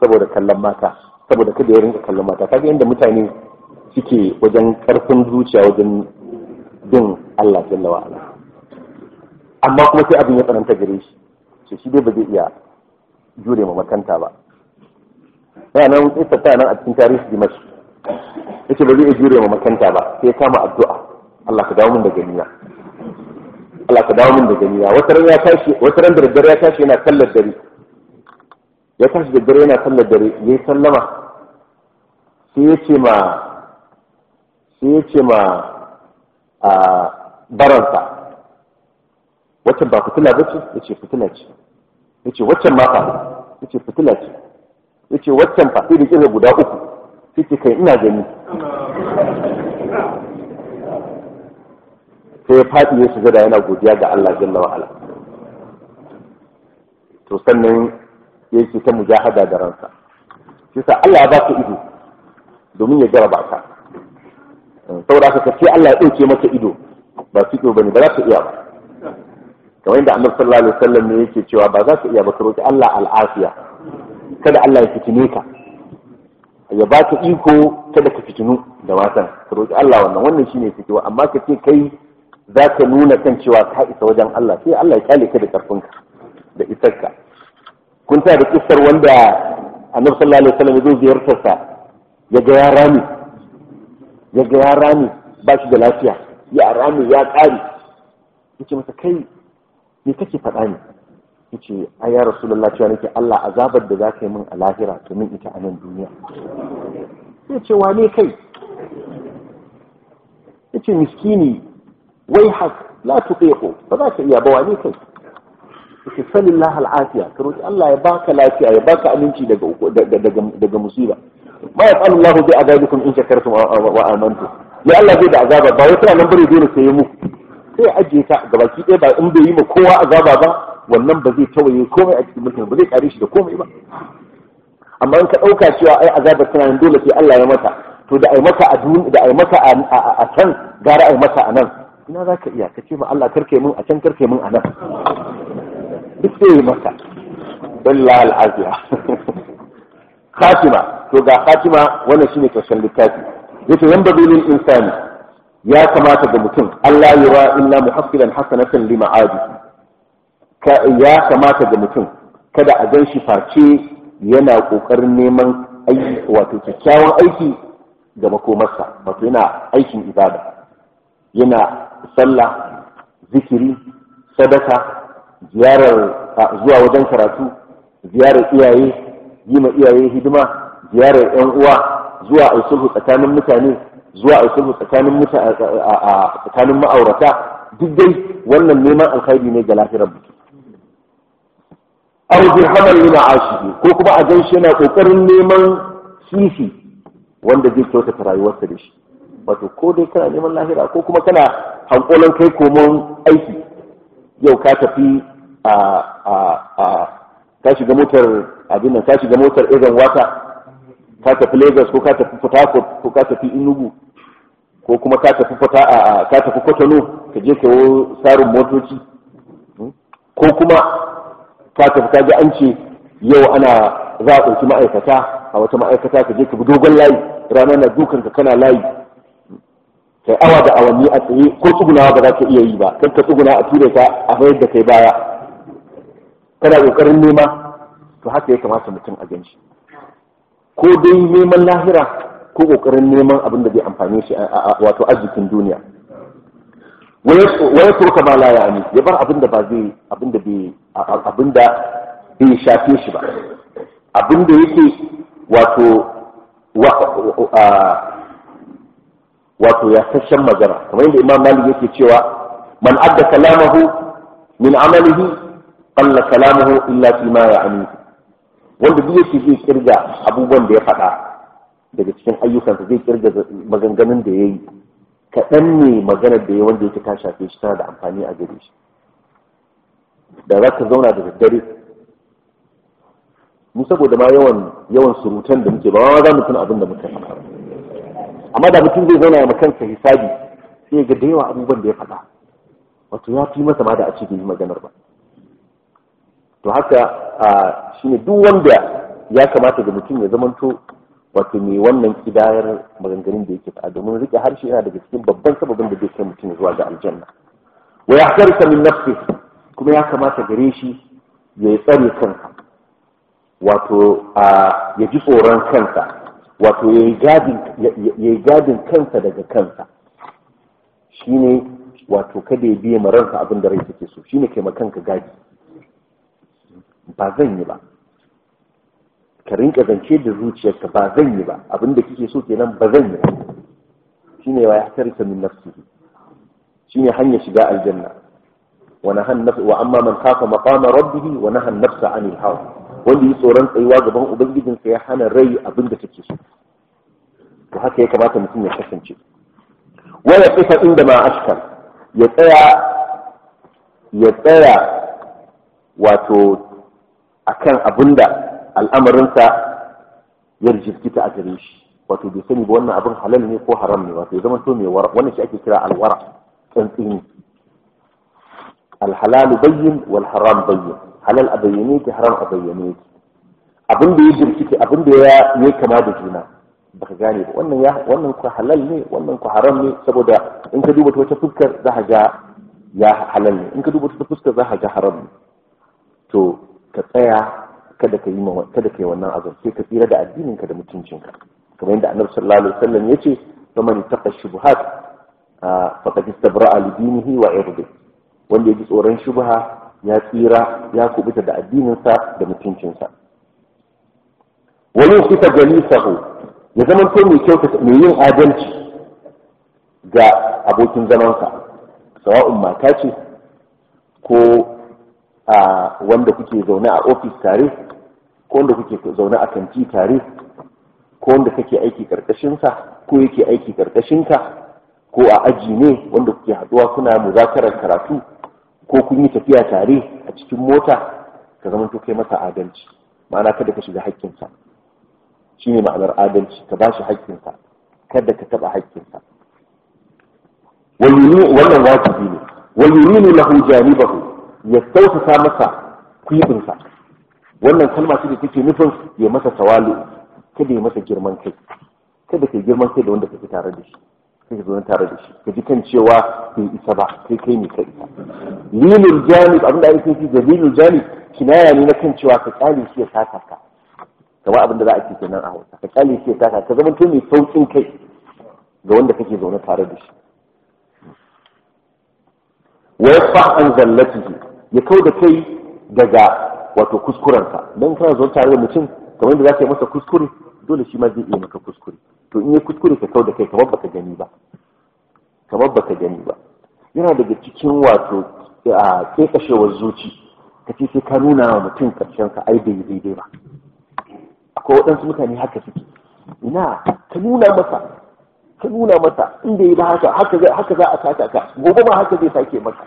saboda kallon mata saboda kada ya rinka kallon mata kaga inda mutane suke wajen karfin zuciya wajen bin Allah jalla wa ala amma kuma sai abin ya tsananta gare shi ce shi dai ba zai iya jure ma makanta ba yana nan tsita ta nan a cikin tarihi dimashi yace ba zai iya jure ma makanta ba sai ya kama addu'a Allah ka dawo min da ganiya Allah ka dawo min da ganiya wata ran ya tashi wata ran da daddare ya tashi yana sallar dare ya tashi da dare yana sallar dare yayi sallama sai ya ce ma sai ya ce ma a baransa waccan ba fitila ba ce ya ce fitila ce ya ce waccan ma fa ya ce fitila ce ya ce waccan fa sai da kira guda uku sai ce kai ina gani sai ya faɗi ya shiga da yana godiya ga Allah jalla wa ala to sannan ya ce ta mujahada da ransa shi sa Allah ya baka ido domin ya jaraba ka saboda haka ce Allah ya ɗauke maka ido ba su ido bane ba za ka iya ba kamar yadda Annabi sallallahu alaihi wasallam ne yake cewa ba za ka iya ba ka roki Allah al'afiya kada Allah ya fitine ka ya baka iko kada ka fitinu da matan ka roki Allah wannan wannan shine fitiwa amma ka ce kai za ka nuna kan cewa ka isa wajen Allah sai Allah ya kyale ka da karfinka da isarka kun ta da kissar wanda Annabi sallallahu alaihi wasallam ya zo ziyartar sa ya ga ya rami ya ga ya rami ba shi da lafiya ya rami ya ƙare yace masa kai me kake faɗa ne yace a ya rasulullah cewa nake Allah azabar da zaka yi min a lahira to min ita a nan duniya sai ce wane kai yace miskini wai hak la tuqiqu ba za ka iya ba wane kai yace sallallahu al'afiya ka roki Allah ya baka lafiya ya baka aminci daga daga daga musiba ma yaqalu Allahu bi azabikum in shakartum wa amantum ya Allah zai da azaba ba wai kana nan bare dole sai mu sai ajiye ta gabaki ɗaya ba in bai yi ma kowa azaba ba wannan ba zai tawaye komai a cikin mulkin ba zai kare shi da komai ba amma in ka ɗauka cewa ai azabar tana nan dole sai Allah ya mata to da ai mata a duniya da ai mata a can gara ai mata a nan ina za ka iya ka ce ma Allah karke mun a can karke mun a nan duk sai maka billahi al'aziya khatima to ga khatima wannan shine karshen littafi yace yan badulil insani ya kamata ga mutum Allah yura illa muhaffilan hasanatan li ma'adi ya kamata ga mutum kada a gan shi face yana kokarin neman aiki wato kyakkyawan aiki ga makomarsa wato yana aikin ibada yana sallah zikiri sadaka ziyarar zuwa wajen karatu ziyarar iyaye yi ma iyaye hidima ziyarar yan uwa zuwa a sulhu tsakanin mutane zuwa a sulhu tsakanin tsakanin ma'aurata duk dai wannan neman alkhairi ne ga lahirar mutum aw dirhaman lima ashihi ko kuma a gan shi yana kokarin neman sisi wanda zai kyautata rayuwarsa da shi wato ko dai kana neman lahira ko kuma kana hankolan kai komon aiki yau ka tafi a a a ka shiga motar abin nan ka shiga motar irin wata ka tafi Lagos ko ka tafi Port Harcourt ko ka tafi Enugu ko kuma ka tafi ka tafi Kotonou ka je ka wo sarin motoci ko kuma ka tafi ka ji an ce yau ana za a ɗauki ma'aikata a wata ma'aikata ka je ka bi dogon layi rana na dukan ka kana layi kai awa da awanni a tsaye ko tsugunawa ba za ka iya yi ba kan ka tsuguna a ture ka a bayar da kai baya kana kokarin nema to haka ya kamata mutum a ganshi ko dai neman lahira ko kokarin neman abin da zai amfane shi wato arzikin duniya waya turka ma la yani ya bar abin da ba zai abin da bai abin da bai shafe shi ba abin da yake wato wato ya sashen magana kamar yadda imam malik yake cewa man adda kalamahu min amalihi qalla kalamuhu illa fi ma ya'ni wanda duk yake zai kirga abubuwan da ya faɗa daga cikin ayyukansa zai kirga maganganun da ya yi kaɗan ne maganar da ya wanda yake ta shafe shi tana da amfani a gare shi da za ka zauna da daddare mu saboda ma yawan yawan surutan da muke ba ma za mu tuna abin da muka faɗa amma da mutum zai zauna ya kansa hisabi sai ga da yawa abubuwan da ya faɗa wato ya fi masa ma da a ce bai yi maganar ba to haka shine duk wanda ya kamata da mutum ya zamanto wato mai wannan kidayar maganganun da yake faɗa domin rike harshe yana daga cikin babban sababin da zai kai mutum zuwa ga aljanna wa yahtarika min nafsi kuma ya kamata gare shi ya yi tsare kansa wato a ya ji tsoron kansa wato ya yi gadin kansa daga kansa shine wato kada ya biya maransa abin da rai take so shine kai kanka gadi ba zan yi ba ka rinka zance da zuciyarka ba zan yi ba abin da kike so kenan ba zan yi ba shine wa ya tarika min nafsihi shine hanyar shiga aljanna wa nahan nafs wa amma man khafa maqama rabbih wa nahan nafsa anil hawa wanda yi tsoron tsayuwa gaban ubangijinsa ya hana rai abin da take so to haka ya kamata mutum ya kasance wa ya kifa inda ma ashkal ya tsaya ya tsaya wato akan abinda al'amarinsa ya rijikita a gare shi wato bai sani ba wannan abin halal ne ko haram ne wato ya zama to mai wara wannan shi ake kira alwara tsantsini alhalalu bayyin wal haram bayyin halal a bayyane ki haram a bayyane ki abin da ya jirkita abin da ya yi kama da juna baka gane ba wannan ya wannan ku halal ne wannan ku haram ne saboda in ka duba ta wata fuskar za ka ga ya halal ne in ka duba ta fuskar za ka ga haram ne to ka tsaya kada ka yi kada ka yi wannan azab sai ka tsira da addinin ka da mutuncinka kamar yadda annabi sallallahu alaihi wasallam yace faman taqa shubuhat faqad istabra'a li dinihi wa irdihi wanda ya ji tsoron shubha ya tsira ya kubuta da addininsa da mutuncinsa wani sifa jalisahu ya zama to mai kyauta mai yin adalci ga abokin zamansa sawa'un mata ce ko a wanda kuke zaune a ofis tare ko wanda kuke zaune a kanti tare ko wanda kake aiki karkashinsa ko yake aiki karkashinka ko a aji ne wanda kuke haduwa kuna muzakarar karatu ko kun yi tafiya tare a cikin mota ka zama to kai masa adalci ma'ana kada ka shiga haƙƙinsa shine ma'anar adalci ka bashi haƙƙinsa kada ka taɓa haƙƙinsa wannan wajibi ne wa yurinu lahu janibahu ya sautata masa kwibinsa wannan kalma ce da take nufin ya masa tawalu kada ya masa girman kai kada ka girman kai da wanda kake tare da shi sai ka zo tare da shi ka ji kan cewa bai isa ba kai kai ne ka isa lilul janib abin da ake nufi da lilul janib kinaya ne na kan cewa ka kyale shi ya saka ka kamar abin da za a ce kenan a Hausa ka kyale shi ya saka ka zama to mai saukin kai ga wanda kake zaune tare da shi wa yasfa an zallatihi ya kau da kai daga wato kuskurensa dan kana zo tare da mutum kamar yadda za ka yi masa kuskure dole shi ma zai iya maka kuskure to in ya kuskure ka kau da kai kamar baka gani ba kamar baka gani ba yana daga cikin wato a kekashewar zuci ka ce sai ka nuna wa mutum karshen sa ai bai daidai ba akwai waɗansu mutane haka suke ina ka nuna masa ka nuna masa in bai ba haka haka za haka za a saka ka gobe ma haka zai sake maka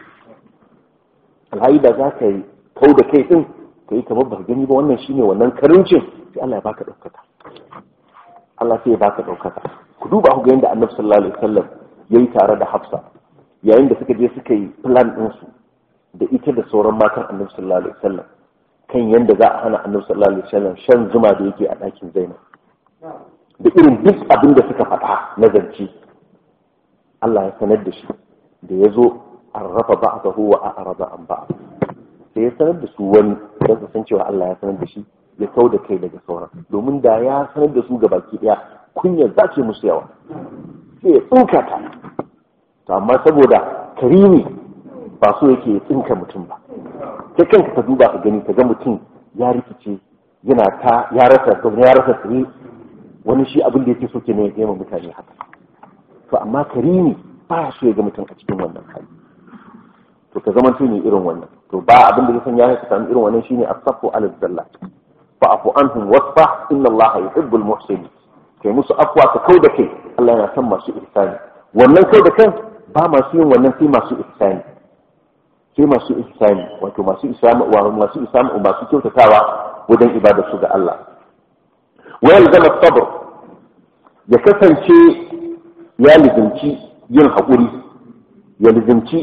alhayi da za ka yi kau da kai din ka yi kamar baka gani ba wannan shine wannan karincin sai Allah ya baka ɗaukaka Allah sai ya baka ɗaukaka ku duba ku ga yadda annabi sallallahu alaihi wasallam ya yi tare da hafsa yayin da suka je suka yi plan ɗinsu da ita da sauran matan annabi sallallahu alaihi wasallam kan yadda za a hana annabi sallallahu alaihi wasallam shan zuma da yake a ɗakin zainab da irin duk abin da suka faɗa na zance Allah ya sanar da shi da ya zo an rafa ba'dahu wa a'rada an ba'd sai ya sanar da su wani don su san cewa Allah ya sanar da shi ya kau da kai daga sauran domin da ya sanar da su ga baki daya kunyar za ce musu yawa sai ya tsinka ta to amma saboda karimi ba so yake ya tsinka mutum ba kai kanka ka duba ka gani ka ga mutum ya rikice yana ta ya rasa ya rasa tsiri wani shi abin da yake so ke ne ya ma mutane haka to amma karimi ba ya so ya ga mutum a cikin wannan hali to ka zama ne irin wannan to ba abin da zai sanya ka samu irin wannan shine as-safu ala zallat fa'fu anhum wasfah inna Allah yuhibbul muhsinin kai musu afwa ka kau da kai Allah yana son masu ihsani wannan kau da kan ba masu yin wannan sai masu ihsani sai masu ihsani wato masu islam wa masu islam masu kyautatawa wajen ibada su ga Allah wa yalzama sabr ya kasance ya lizinci yin haƙuri ya lizinci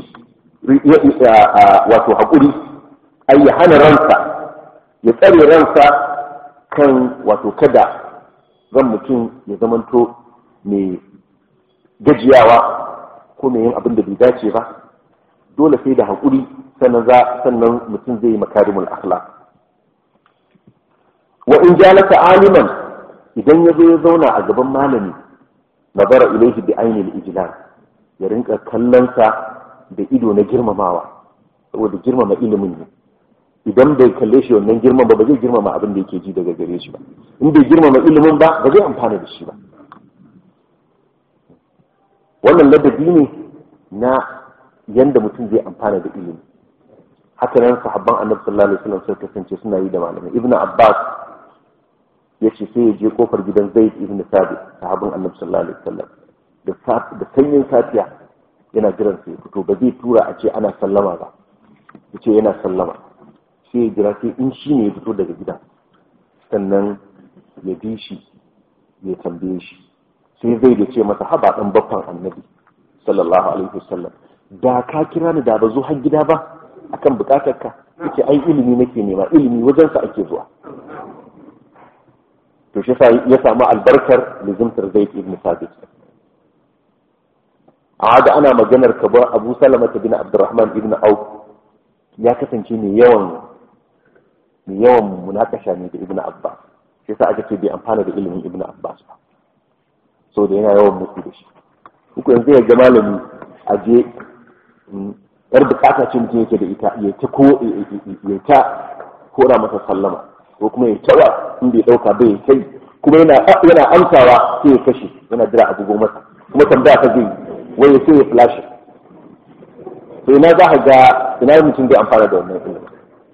wato haƙuri ai ya hana ransa ya tsare ransa kan wato kada zan mutum ya zamanto mai gajiyawa ko mai yin abin da bai dace ba dole sai da haƙuri sannan za sannan mutum zai yi makarimul akhlaq wa in jalasa aliman idan ya zo ya zauna a gaban malami nazara ilaihi bi ainil ijlal ya rinka kallonsa da ido na girmamawa saboda girmama ilimin ne idan bai kalle shi wannan girman ba ba zai girmama abin da yake ji daga gare shi ba in bai girmama ilimin ba ba zai amfana da shi ba wannan ladabi ne na yanda mutum zai amfana da ilimi haka nan sahabban annabi sallallahu alaihi wasallam sai kasance suna yi da malamai ibnu abbas yace sai ya je kofar gidan zaid ibn sabit sahabban annabi sallallahu alaihi wasallam da da sanyin safiya yana jiran sai fito ba zai tura a ce ana sallama ba yace yana sallama sai ya jira sai in shi ne ya fito daga gida sannan ya bi shi ya tambaye shi sai zai da ce masa haba dan baffan annabi sallallahu alaihi wasallam da ka kira ni da ba zo har gida ba akan bukatar ka yace ai ilimi nake nema ilimi wajen sa ake zuwa to shi sa ya samu albarkar lizimtar zaid ibn sabit a da ana maganar ka ba abu salama bin abdurrahman ibn auf ya kasance mai yawan mai yawan munakasha ne da ibn abbas shi sa aka ce bai amfana da ilimin ibn abbas ba so da yana yawan musu da shi uku yanzu ya ga malami a je yar bukata ce mutum yake da ita ya ta ko ya ta kora masa sallama ko kuma ya tawa in bai dauka bai ya kai kuma yana yana amsawa sai ya kashe yana jira abubuwan masa kuma tambaya ta zai wai ya sai ya flash to ina za ka ga ina mutum bai amfana da wannan ilimin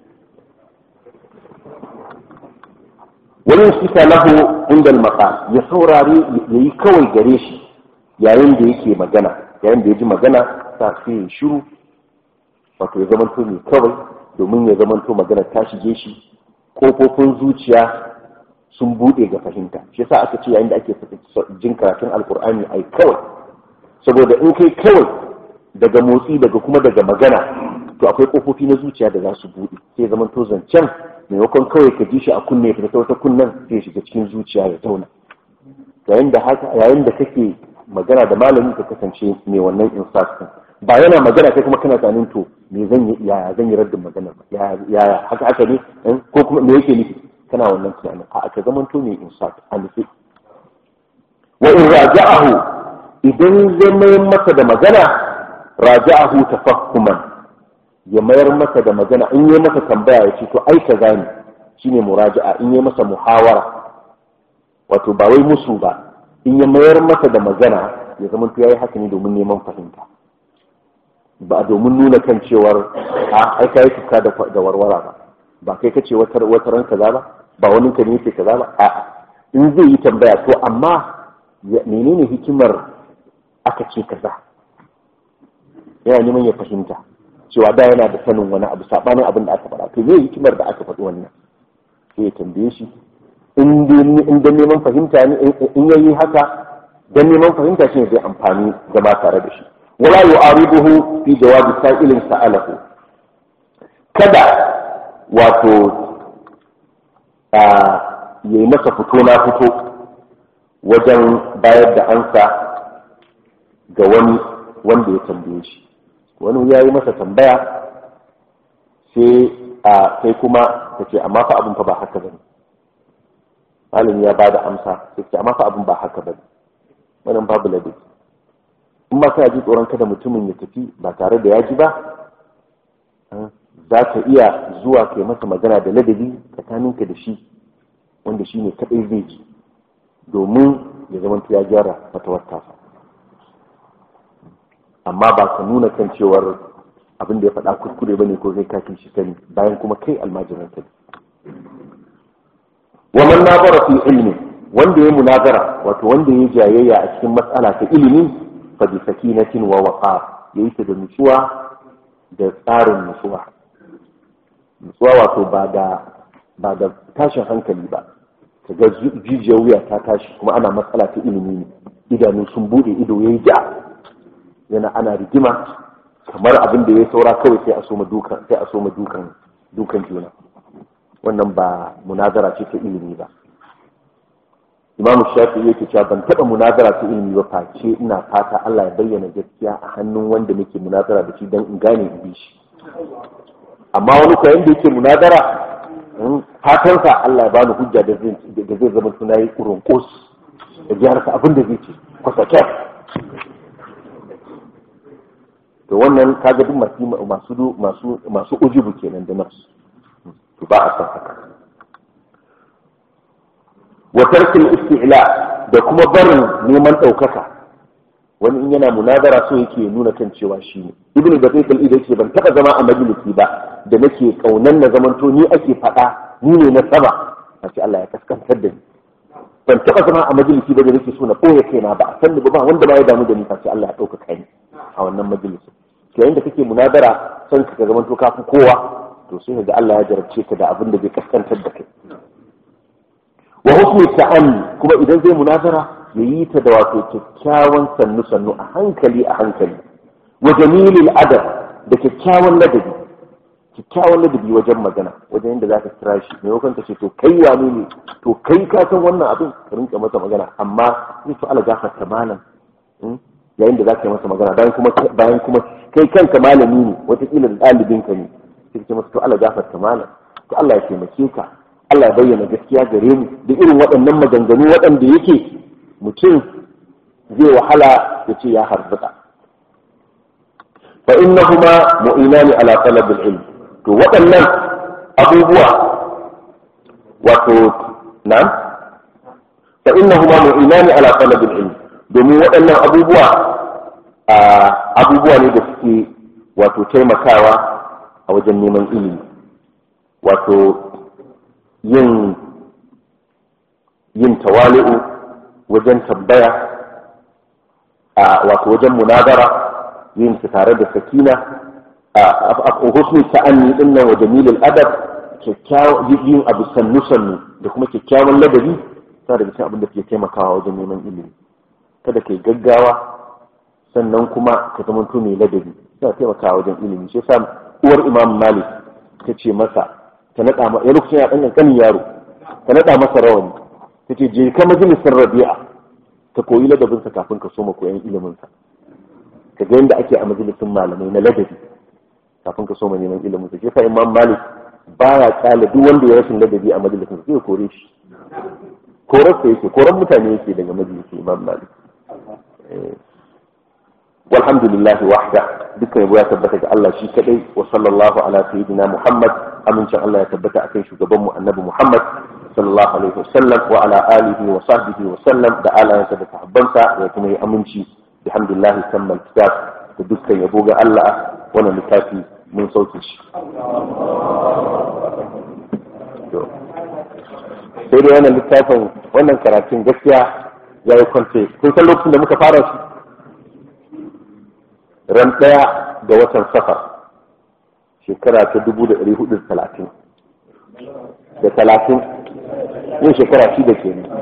wani shika lahu inda maqal ya saurari yayi kawai gare shi yayin da yake magana yayin da ya ji magana sa sai ya shiru wato ya zamanto mai kawai domin ya zamanto magana ta shige shi kofofin zuciya sun bude ga fahimta shi yasa aka ce yayin da ake jin karatun alkur'ani ai kawai saboda in kai kawai daga motsi daga kuma daga magana to akwai kofofi na zuciya da za su bude sai zamanto zancen maimakon kawai ka ji shi a kunne ka ta wata kunnen sai ya shiga cikin zuciya ya zauna yayin da haka yayin da kake magana da malami ka kasance mai wannan insaf din ba yana magana kai kuma kana tunanin to me zan yi yaya zan yi raddin magana ba yaya haka haka ne ko kuma me yake nufi kana wannan tunanin a ka zaman to mai insaf a nufi wa in raja'ahu idan zai mayar masa da magana raja'ahu tafahhuman ya mayar masa da magana in yi masa tambaya ya ce to ai kaza ne shine muraja'a in yi masa muhawara wato ba wai musu ba in ya mayar masa da magana ya zama to yayi haka ne domin neman fahimta ba domin nuna kan cewar a ai kai tuka da da warwara ba ba kai kace wata wata ran kaza ba ba wani ka ne yake kaza ba a'a in zai yi tambaya to amma menene hikimar aka ce kaza yana neman ya fahimta cewa da yana da sanin wani abu sabanin abin da aka faɗa to me hikimar da aka faɗi wannan sai ya tambaye shi in da neman fahimta ne in yayi haka dan neman fahimta shi zai amfani zama tare da shi wala yu'aribuhu fi jawabi sa'ilin sa'alahu kada wato a yayi masa fito na fito wajen bayar da ansa ga wani wanda ya tambaye shi wani ya yi masa tambaya sai a sai kuma ta ce amma fa abin fa ba haka bane malami ya bada amsa sai ce amma fa abin ba haka bane wannan babu ladabi in ba kana ji tsoron kada mutumin ya tafi ba tare da ya ji ba za ka iya zuwa kai masa magana da ladabi tsakaninka da shi wanda shi ne kaɗai zai ji domin ya zama ya gyara fatawar tasa amma ba ka nuna kan cewar abin da ya faɗa kuskure bane ko zai kafin shi sani bayan kuma kai almajiran sani wa man nazara fi ilmi wanda ya munazara wato wanda ya jayayya a cikin matsala ta ilimi fa bi sakinatin wa waqar yayi ta da nutsuwa da tsarin nutsuwa nutsuwa wato ba da ba da tashin hankali ba ka ga jijiyar wuya ta tashi kuma ana matsala ta ilimi ne idanu sun bude ido yayi ja yana ana rigima kamar abin da ya saura kawai sai a soma dukan sai a soma dukan dukan juna wannan ba munazara ce ta ilimi ba imam shafi yake cewa ban taba munazara ta ilimi ba face ina fata Allah ya bayyana gaskiya a hannun wanda nake munazara da shi dan in gane in bi shi amma wani ko yanda yake munazara fatansa Allah ya bani hujja da zai da zai zama suna yi kurun kos da gyara abin da zai ce kwasa to wannan kaga duk masu masu masu masu ujubu kenan da nafsu to ba a san haka wa tarkil isti'la da kuma barin neman ɗaukaka wani in yana munazara so yake nuna kan cewa shi ne ibnu da kai kalida yake ban taba zama a majalisi ba da nake kaunan na zamanto ni ake faɗa ni ne na sama a ce Allah ya kaskantar da ni ban taba zama a majalisi ba da nake so na ɓoye kaina ba a san ba wanda ba ya damu da ni face Allah ya ɗaukaka ni a wannan majalisin to yayin da kake munazara son ka zamanto kafin kowa to sai ga Allah ya jarabce ka da abin da zai kaskantar da kai wa husni ta'anni kuma idan zai munazara ya yi ta da wato kyakkyawan sannu sannu a hankali a hankali wa jamilil adab da kyakkyawan ladabi kyakkyawan ladabi wajen magana wajen yadda zaka kira shi maimakon ka ce to kai wane ne to kai ka san wannan abin ka rinka masa magana amma ni to Allah gafarta malam yayin da zaka yi masa magana bayan kuma bayan kuma kai kanka malami ne wataƙila da ɗalibinka ne sai ce masa to Allah gafarta malam to Allah ya taimake ka Allah ya bayyana gaskiya gare mu da irin waɗannan maganganu waɗanda yake mutum zai wahala ya ce ya harbuka fa innahuma mu'inani ala talabil ilm to waɗannan abubuwa wato na fa innahuma mu'inani ala talabil ilm domin waɗannan abubuwa abubuwa ne da suke wato taimakawa a wajen neman ilimi wato yin yin tawali'u wajen tambaya a wato wajen munazara yin su tare da sakina a husnul ta'anni din nan wa jamilul adab kyakkyawan yin abu sannu sannu da kuma kyakkyawan ladabi sa daga cikin abin da ke taimakawa wajen neman ilimi kada kai gaggawa sannan kuma ka zama mai ladabi yana taimakawa wajen ilimi shi yasa uwar imam malik ta ce masa ta naɗa ma ya lokacin ya ɗan ƙanƙanin yaro ta naɗa masa rawani ta ce je ka majalisar rabi'a ka koyi ladabinsa kafin ka soma koyan iliminsa ka ga yadda ake a majalisun malamai na ladabi kafin ka soma neman iliminsa shi yasa imam malik baya kyale duk wanda ya rashin ladabi a majalisun sai ya kore shi korarsa yake koran mutane yake daga majalisun imam malik والحمد لله وحده dukkan yabo ya tabbata ga Allah shi kadai wa sallallahu ala sayyidina Muhammad amincin Allah ya tabbata akan shugaban mu annabi Muhammad sallallahu alaihi wasallam wa ala alihi wa sahbihi wa sallam da alayansa da sahabbansa da kuma yi aminci bihamdillah sammal kitab da dukkan yabo ga Allah wannan littafi mun sauke shi sai dai wannan littafin wannan karatun gaskiya ya yi kwance kun san lokacin da muka fara shi ran ɗaya ga watan safar shekara ta dubu da ɗari hudu talatin da talatin yin shekara shi da ke ne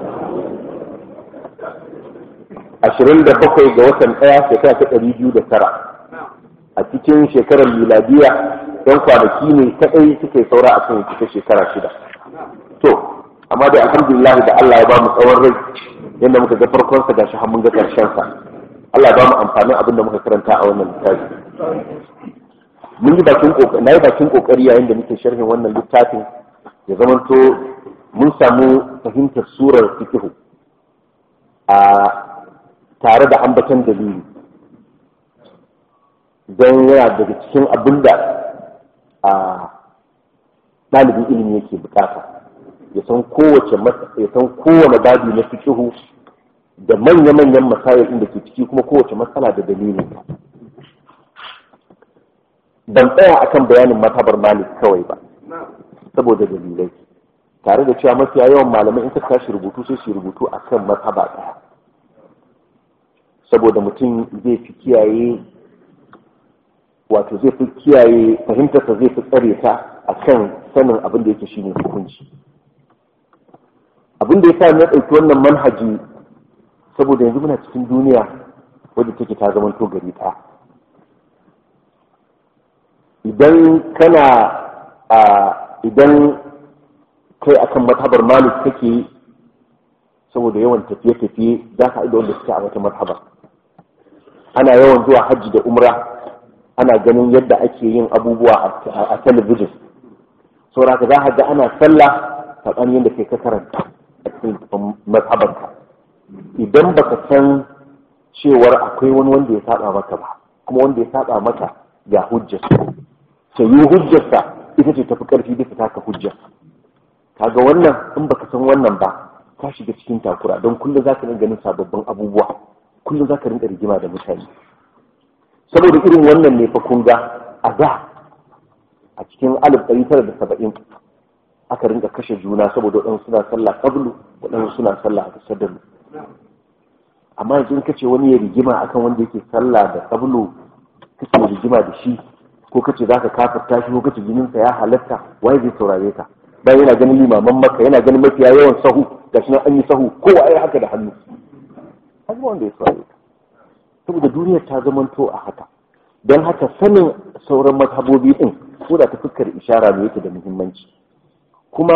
ashirin da bakwai ga watan ɗaya shekara ta ɗari biyu da tara a cikin shekarar miladiya don kwanaki ne kaɗai suke saura a kan cika shekara shida to amma dai alhamdulillah da Allah ya ba mu tsawon rai yadda muka ga farkonsa gashi har mun ga ƙarshensa Allah ba mu amfanin abin da muka karanta a wannan littafi mun yi bakin kokari na yi bakin kokari yayin da muke sharhin wannan littafin ya zamanto mun samu fahimtar surar fiqh a tare da ambatan dalili don yana daga cikin abin da a ɗalibin ilimi yake bukata ya san kowace ya san kowane babi na fiqh da manya-manyan masayar inda ke ciki kuma kowace matsala da dalilin ban tsaya akan bayanin matabar malik kawai ba saboda dalilai tare da cewa mafiya yawan malamai in ka tashi rubutu sai su rubutu akan mataba ɗaya saboda mutum zai fi kiyaye wato zai fi kiyaye fahimtarsa zai fi tsare ta akan sanin abin da yake shine hukunci abin da ya sa na ɗauki wannan manhaji saboda yanzu muna cikin duniya wadda take ta zama to gari ɗaya idan kana a idan kai akan mazhabar malik kake saboda yawan tafiye-tafiye za ka da wanda suke a wata mazhaba ana yawan zuwa hajji da umra ana ganin yadda ake yin abubuwa a talabijin saboda ka za ka ga ana sallah saɓanin yadda kai ka karanta a cikin mazhabarka idan baka san cewar akwai wani wanda ya saba maka ba kuma wanda ya saba maka ga hujjarsa ta yi hujjarsa ita ce tafi karfi bisa taka hujjar kaga wannan in baka san wannan ba ka shiga cikin takura don kullum za ka rinka ganin sababbin abubuwa kullum za ka rinka rigima da mutane saboda irin wannan ne fa kun ga a da a cikin alif ɗari tara da saba'in aka rinka kashe juna saboda waɗansu suna sallah kablu waɗansu suna sallah a tasadalu amma yanzu in kace wani ya rigima akan wanda yake sallah da kablu kace rigima da shi ko kace zaka kafirta shi ko kace jininsa ya halatta waye zai saurare ka bayan yana ganin limaman maka yana ganin mafiya yawan sahu gashi nan an yi sahu kowa ya haka da hannu haka wanda ya saurare ka saboda duniyar ta zamanto a haka don haka sanin sauran mazhabobi din ko da ta fuskar ishara ne yake da muhimmanci kuma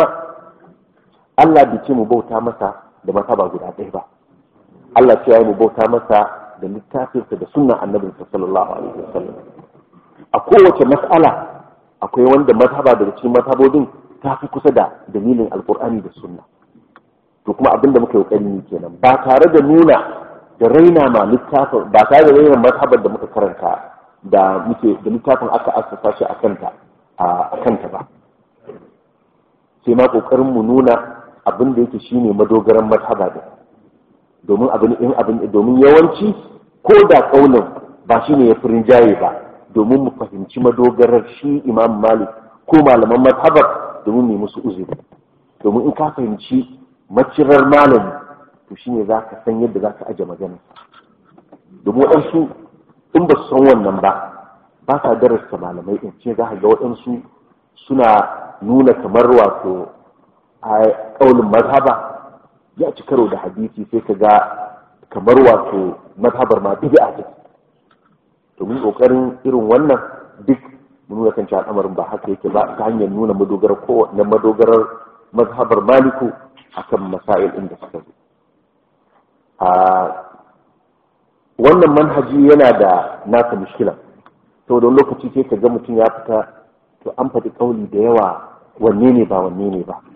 Allah bai ce mu bauta masa da mazhaba guda ɗaya ba Allah ce ya mu bauta masa da littafinsa da sunnan annabinsa sallallahu alaihi wasallam a kowace mas'ala akwai wanda mazhaba daga cikin mazhabodin ta fi kusa da dalilin alkur'ani da sunna to kuma abin da muka yi kokari kenan ba tare da nuna da raina ma littafin ba tare da raina mazhabar da muka karanta da muke da littafin aka assasa shi a kanta a kanta ba sai ma kokarin mu nuna abin da yake shine madogaran mazhaba da domin abin in abin domin yawanci ko da kaulin ba shine ya furin jaye ba domin mu fahimci madogarar shi imam malik ko malaman mazhabar domin mu musu uzuri domin in ka fahimci macirar malami to shine za ka san yadda za ka aje magana domin waɗansu in ba su san wannan ba ba sa darasta malamai in ce za ka ga waɗansu suna nuna kamar wato a ƙaunin mazhaba ya ci karo da hadisi sai ka ga kamar wato mazhabar ma bid'a ce domin ƙoƙarin irin wannan duk mu nuna kan al'amarin ba haka yake ba ta hanyar nuna madogarar ko na madogarar mazhabar maliku akan masail ɗin da suka zo a wannan manhaji yana da nasa mushkila to da lokaci sai ka ga mutum ya fita to an faɗi ƙauli da yawa wanne ne ba wanne ne ba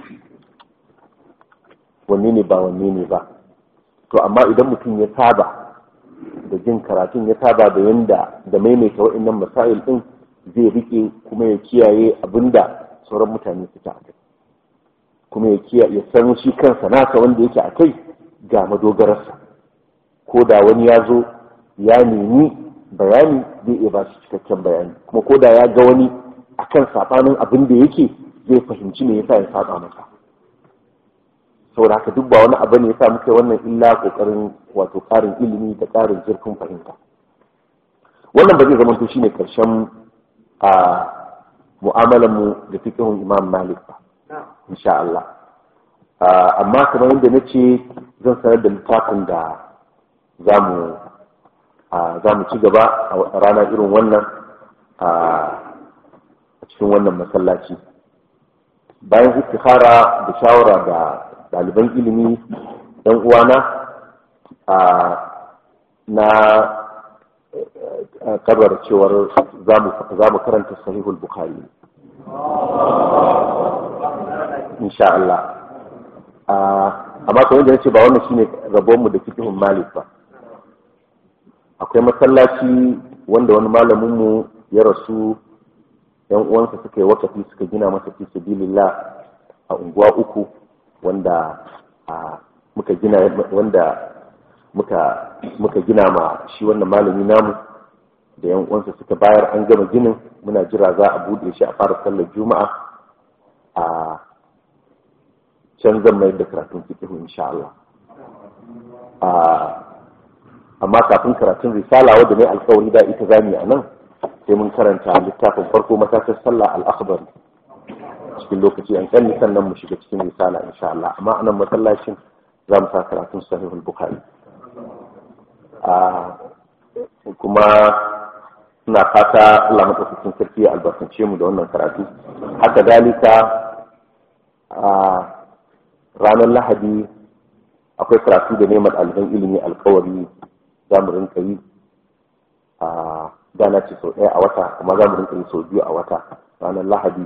wanne ne ba wanne ne ba to amma idan mutum ya saba da jin karatun ya saba da yanda da maimaita waɗannan masail ɗin zai rike kuma ya kiyaye abinda sauran mutane suke a kai kuma ya kiyaye ya san shi kansa nasa wanda yake a kai ga madogararsa ko da wani ya zo ya nemi bayani zai iya ba shi cikakken bayani kuma ko da ya ga wani akan sabanin abin da yake zai fahimci me yasa ya saba masa saboda haka duk ba wani abu ne yasa muka wannan illa kokarin wato karin ilimi da karin zurfin fahimta wannan ba zai zama to shine karshen a mu'amalar mu da fiqhun Imam Malik ba insha Allah amma kamar yadda na ce zan sanar da littafin da zamu za mu ci gaba a rana irin wannan a cikin wannan masallaci bayan istikhara da shawara da ɗaliban ilimi ɗan uwana na kabar cewar za mu karanta sahihul bukhari insha Allah amma kamar da nace ba wannan shine rabonmu da fikihun malik ba akwai masallaci wanda wani malaminmu ya rasu yan uwansa suka yi wakafi suka gina masa fi sabilillah a unguwa uku wanda muka gina wanda muka muka gina ma shi wannan malami namu da yan uwansa suka bayar an gama ginin muna jira za a bude shi a fara sallar juma'a a can zan mai da karatun fiqh insha Allah amma kafin karatun risala wadda ne alkawari da ita zami a nan sai mun karanta littafin farko matakin sallah al-akhbar cikin lokaci an kalli sannan mu shiga cikin risala insha Allah amma anan masallacin za mu sa karatun sahihul bukhari kuma ina fata Allah madaukakin sarki ya albarkace mu da wannan karatu haka dalika ranar lahadi akwai karatu da neman ɗaliban ilimi alkawari za mu rinka yi a dana ce sau ɗaya a wata amma za mu rinka yi sau biyu a wata ranar lahadi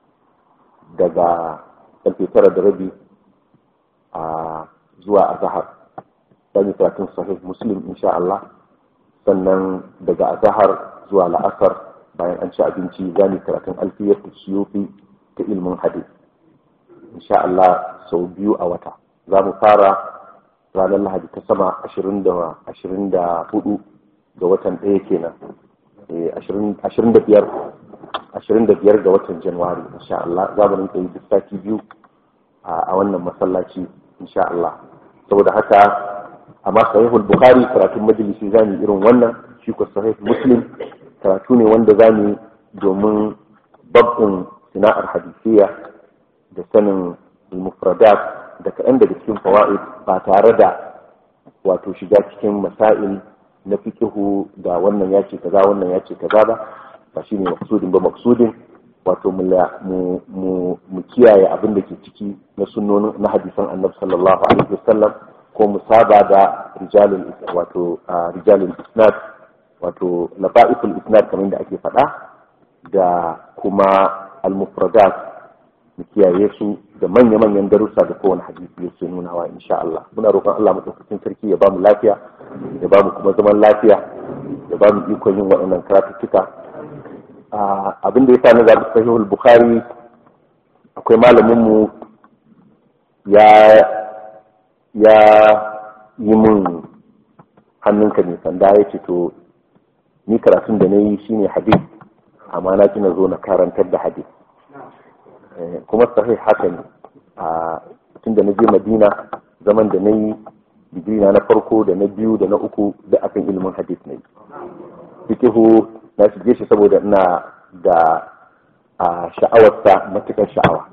daga ƙarfe tara da rabi a zuwa azahar za mu karatun sahih muslim insha Allah sannan daga azahar zuwa la'asar bayan an ci abinci za mu karatun alfiyar siyufi ta ilmin hadith insha Allah sau biyu a wata za mu fara ranar lahadi ta sama ashirin da hudu ga watan ɗaya kenan ashirin da biyar ashirin da biyar ga watan januwari insha Allah za mu rinka yi duk sati biyu a wannan masallaci insha Allah saboda haka amma sahihul bukhari karatun majalisi za mu irin wannan shi ko sahih muslim karatu ne wanda za mu domin babin sana'ar hadisiya da sanin mufradat da kaɗan daga cikin fawa'id ba tare da wato shiga cikin masail na fikihu da wannan ya ce kaza wannan ya ce kaza ba ba shi ne maksudin ba maksudin wato mu kiyaye abin da ke ciki na sunnonin na hadisan annabi sallallahu alaihi wasallam ko mu saba da rijalul wato rijalul isnad wato lafa'iful isnad kamar da ake faɗa da kuma al-mufradat mu kiyaye su da manya-manyan darussa da kowane hadisi yake nunawa insha Allah muna roƙon Allah madaukakin sarki ya bamu lafiya ya bamu kuma zaman lafiya ya bamu ikon yin waɗannan karatuttuka abin da ya sa na zaɓi sahihul bukhari akwai malamin mu ya ya yi min hannunka ne sanda ya ce to ni karatun da na yi shine hadith amma na kina zo na karantar da hadith kuma sahih haka ne a tun da na je madina zaman da na yi digiri na farko da na biyu da na uku da akan ilimin hadith ne fikihu na shige shi saboda ina da sha'awarsa matukar sha'awa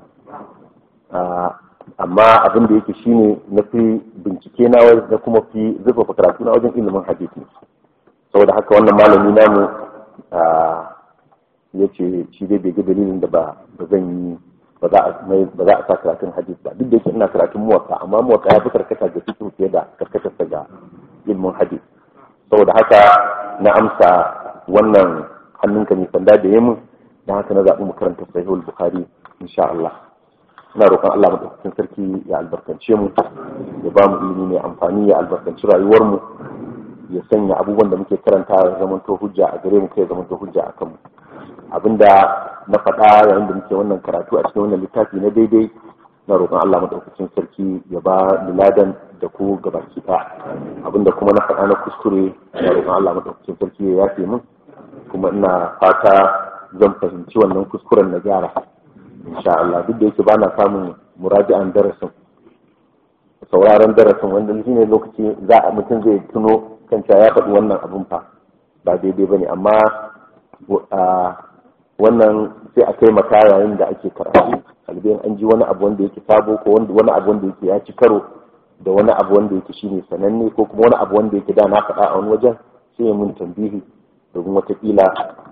amma abin da yake shine na fi bincike na da kuma fi zurfafa karatu na wajen ilimin hadith ne saboda haka wannan malami namu ya ce shi dai bai ga dalilin da ba zan yi ba za a sa karatun hadis ba duk da yake ina karatun muwatta amma muwatta ya fi karkata ga fiqh fiye da karkatarsa ga ilmin hadis saboda haka na amsa wannan hannunka mai sanda da yamin dan haka na zaɓi mu karanta sahihul bukhari insha Allah ina roƙon Allah madaukakin sarki ya albarkance mu ya ba mu ilimi mai amfani ya albarkanci rayuwar mu ya sanya abubuwan da muke karanta ya zamanto hujja a gare mu kai ya zamanto hujja a kanmu abinda na faɗa yayin da muke wannan karatu a cikin wannan littafi na daidai na roƙon Allah madaukakin sarki ya ba miladan da ku gabaki ɗaya abinda kuma na faɗa na kuskure na roƙon Allah madaukakin sarki ya yafe min kuma ina fata zan fahimci wannan kuskuren na gyara insha Allah duk da yake bana samun muraji'an darasin sauraron darasin wanda shi ne lokaci za a mutum zai tuno kan ya faɗi wannan abun fa ba daidai bane amma wannan sai a taimaka yayin da ake karatu kalbin an ji wani abu wanda yake sabo ko wani abu wanda yake ya ci karo da wani abu wanda yake shine sananne ko kuma wani abu wanda yake da na faɗa a wani wajen sai ya mun tambihi domin watakila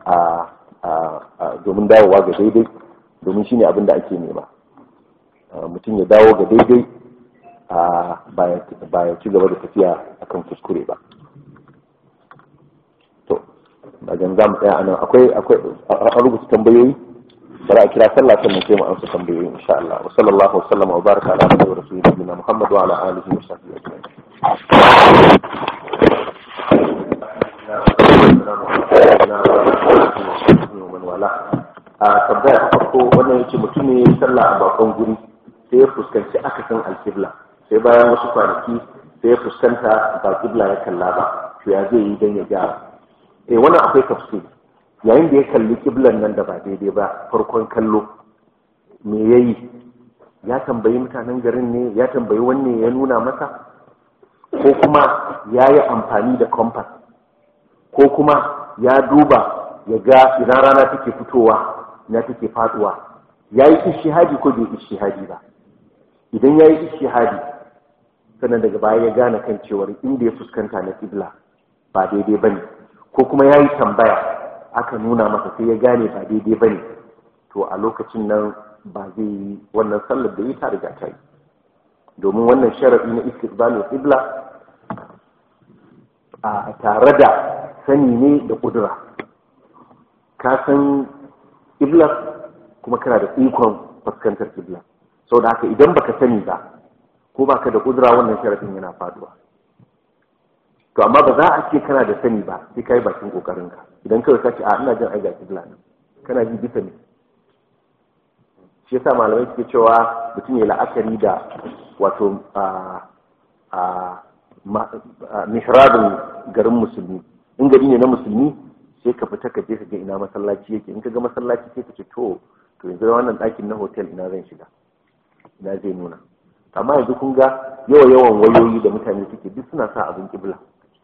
a domin dawowa ga daidai domin shine abin da ake nema mutum ya dawo ga daidai ba ya ci gaba da tafiya akan kuskure ba daga za mu tsaya anan akwai akwai an rubuta tambayoyi bari a kira sallah sannan sai mu amsa tambayoyi insha Allah wa sallallahu wa sallama wa baraka ala nabiyyi wa rasulina Muhammad wa ala alihi wa sahbihi ajma'in a tambaya ta farko wannan yace mutum ne ya sallah a bakon guri sai ya fuskanci akasin alkibla sai bayan wasu kwanaki sai ya fuskanta ba kibla ya kalla ba to ya zai yi don ya gyara eh wannan akwai tafsir yayin da ya kalli kiblan nan da ba daidai ba farkon kallo me yayi ya tambayi mutanen garin ne ya tambayi wanne ya nuna masa ko kuma ya yi amfani da kompas ko kuma ya duba ya ga idan rana take fitowa na take faduwa ya yi ishihadi ko bai ishihadi ba idan ya yi ishihadi sannan daga baya ya gane kan cewar inda ya fuskanta na kibla ba daidai ba ne ko kuma ya yi tambaya aka nuna masa sai ya gane ba daidai ba ne to a lokacin nan ba zai yi wannan sallar da yi ta riga ta yi domin wannan sharaɗi na istiqbalul qibla a tare da sani ne da kudura ka san qibla kuma kana da ikon fuskantar qibla saboda haka idan baka sani ba ko baka da kudura wannan sharaɗin yana faduwa to amma ba za a ce kana da sani ba sai kai bakin kokarin ka idan kawai ka ce a ina jin ai ga qibla nan kana ji bisa ne shi yasa malamai suke cewa mutum ya la'akari da wato a mihrabin garin musulmi in gari ne na musulmi sai ka fita ka je ka ga ina masallaci yake in ka ga masallaci sai ka ce to to yanzu wannan ɗakin na hotel ina zan shiga ina zai nuna amma yanzu kun ga yawa yawan wayoyi da mutane suke duk suna sa abin kibla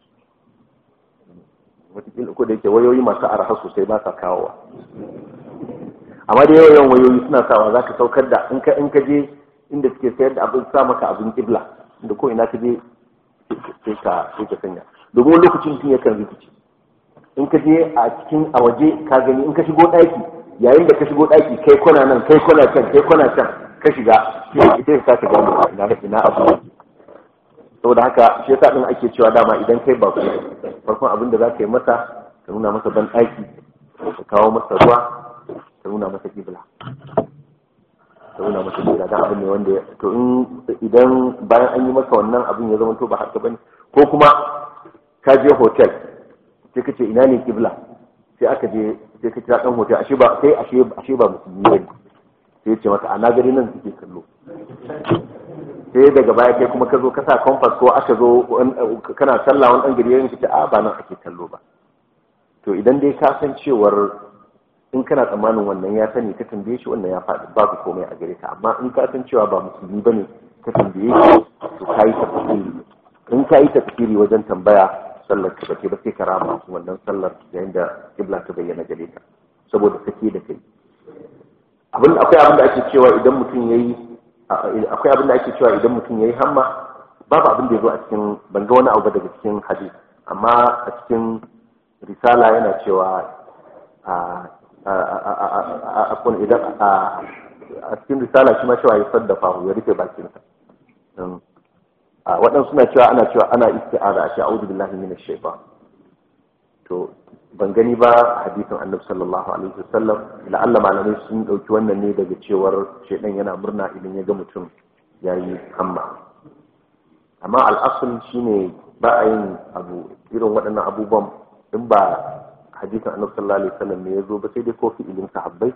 wataƙila ko da yake wayoyi masu arha sosai ba sa kawowa amma da yawa yawan wayoyi suna sawa za ka saukar da in ka in ka je inda suke sayar da abin sa maka abin kibla inda ko ina ka je sai ka sai ka sanya domin wani lokacin mutum yakan rikici in ka je a cikin a waje ka gani in ka shigo ɗaki yayin da ka shigo ɗaki kai kwana nan kai kwana can kai kwana can ka shiga sai ka sake gano ina ina abu saboda haka shi yasa din ake cewa dama idan kai ba farkon abin da za ka yi masa ka nuna masa ban ɗaki ka kawo masa ruwa ka nuna masa kibla ka nuna masa kibla dan abin ne wanda to in idan bayan an yi masa wannan abin ya zama to ba haka bane ko kuma ka je hotel sai ka ce ina ne kibla sai aka je sai ka kira dan hotel ashe ba sai ashe ashe ba musulmi ne sai ya ce maka ana gari nan suke kallo sai daga baya kai kuma ka zo ka sa compass ko aka zo kana sallah wani dan gari ya ce a ba nan ake kallo ba to idan dai ka san cewar in kana tsammanin wannan ya sani ka tambaye shi wannan ya faɗi babu komai a gare ka amma in ka san cewa ba musulmi bane ka tambaye shi to ka yi tafsiri in ka yi tafsiri wajen tambaya sallar ka bace ba sai ka rama wannan sallar yayin da kibla ta bayyana gare ka saboda sake da kai abin akwai abin da ake cewa idan mutum yayi akwai abin da ake cewa idan mutum yayi hamma babu abin da ya zo a cikin ban ga wani abu daga cikin hadis amma a cikin risala yana cewa a idan a cikin risala shi ma cewa ya saddafa ya rufe bakinsa waɗansu suna cewa ana cewa ana isti'aza a ce a'udhu billahi minash shaitan to ban gani ba hadisin annabi sallallahu alaihi wasallam la'alla malamai sun dauki wannan ne daga cewar shaidan yana murna idan ya ga mutum yayi hamma amma al'asul shine ba a yin abu irin waɗannan abubuwan in ba hadisin annabi sallallahu alaihi wasallam ne ya zo ba sai dai ko fi'ilin sahabbai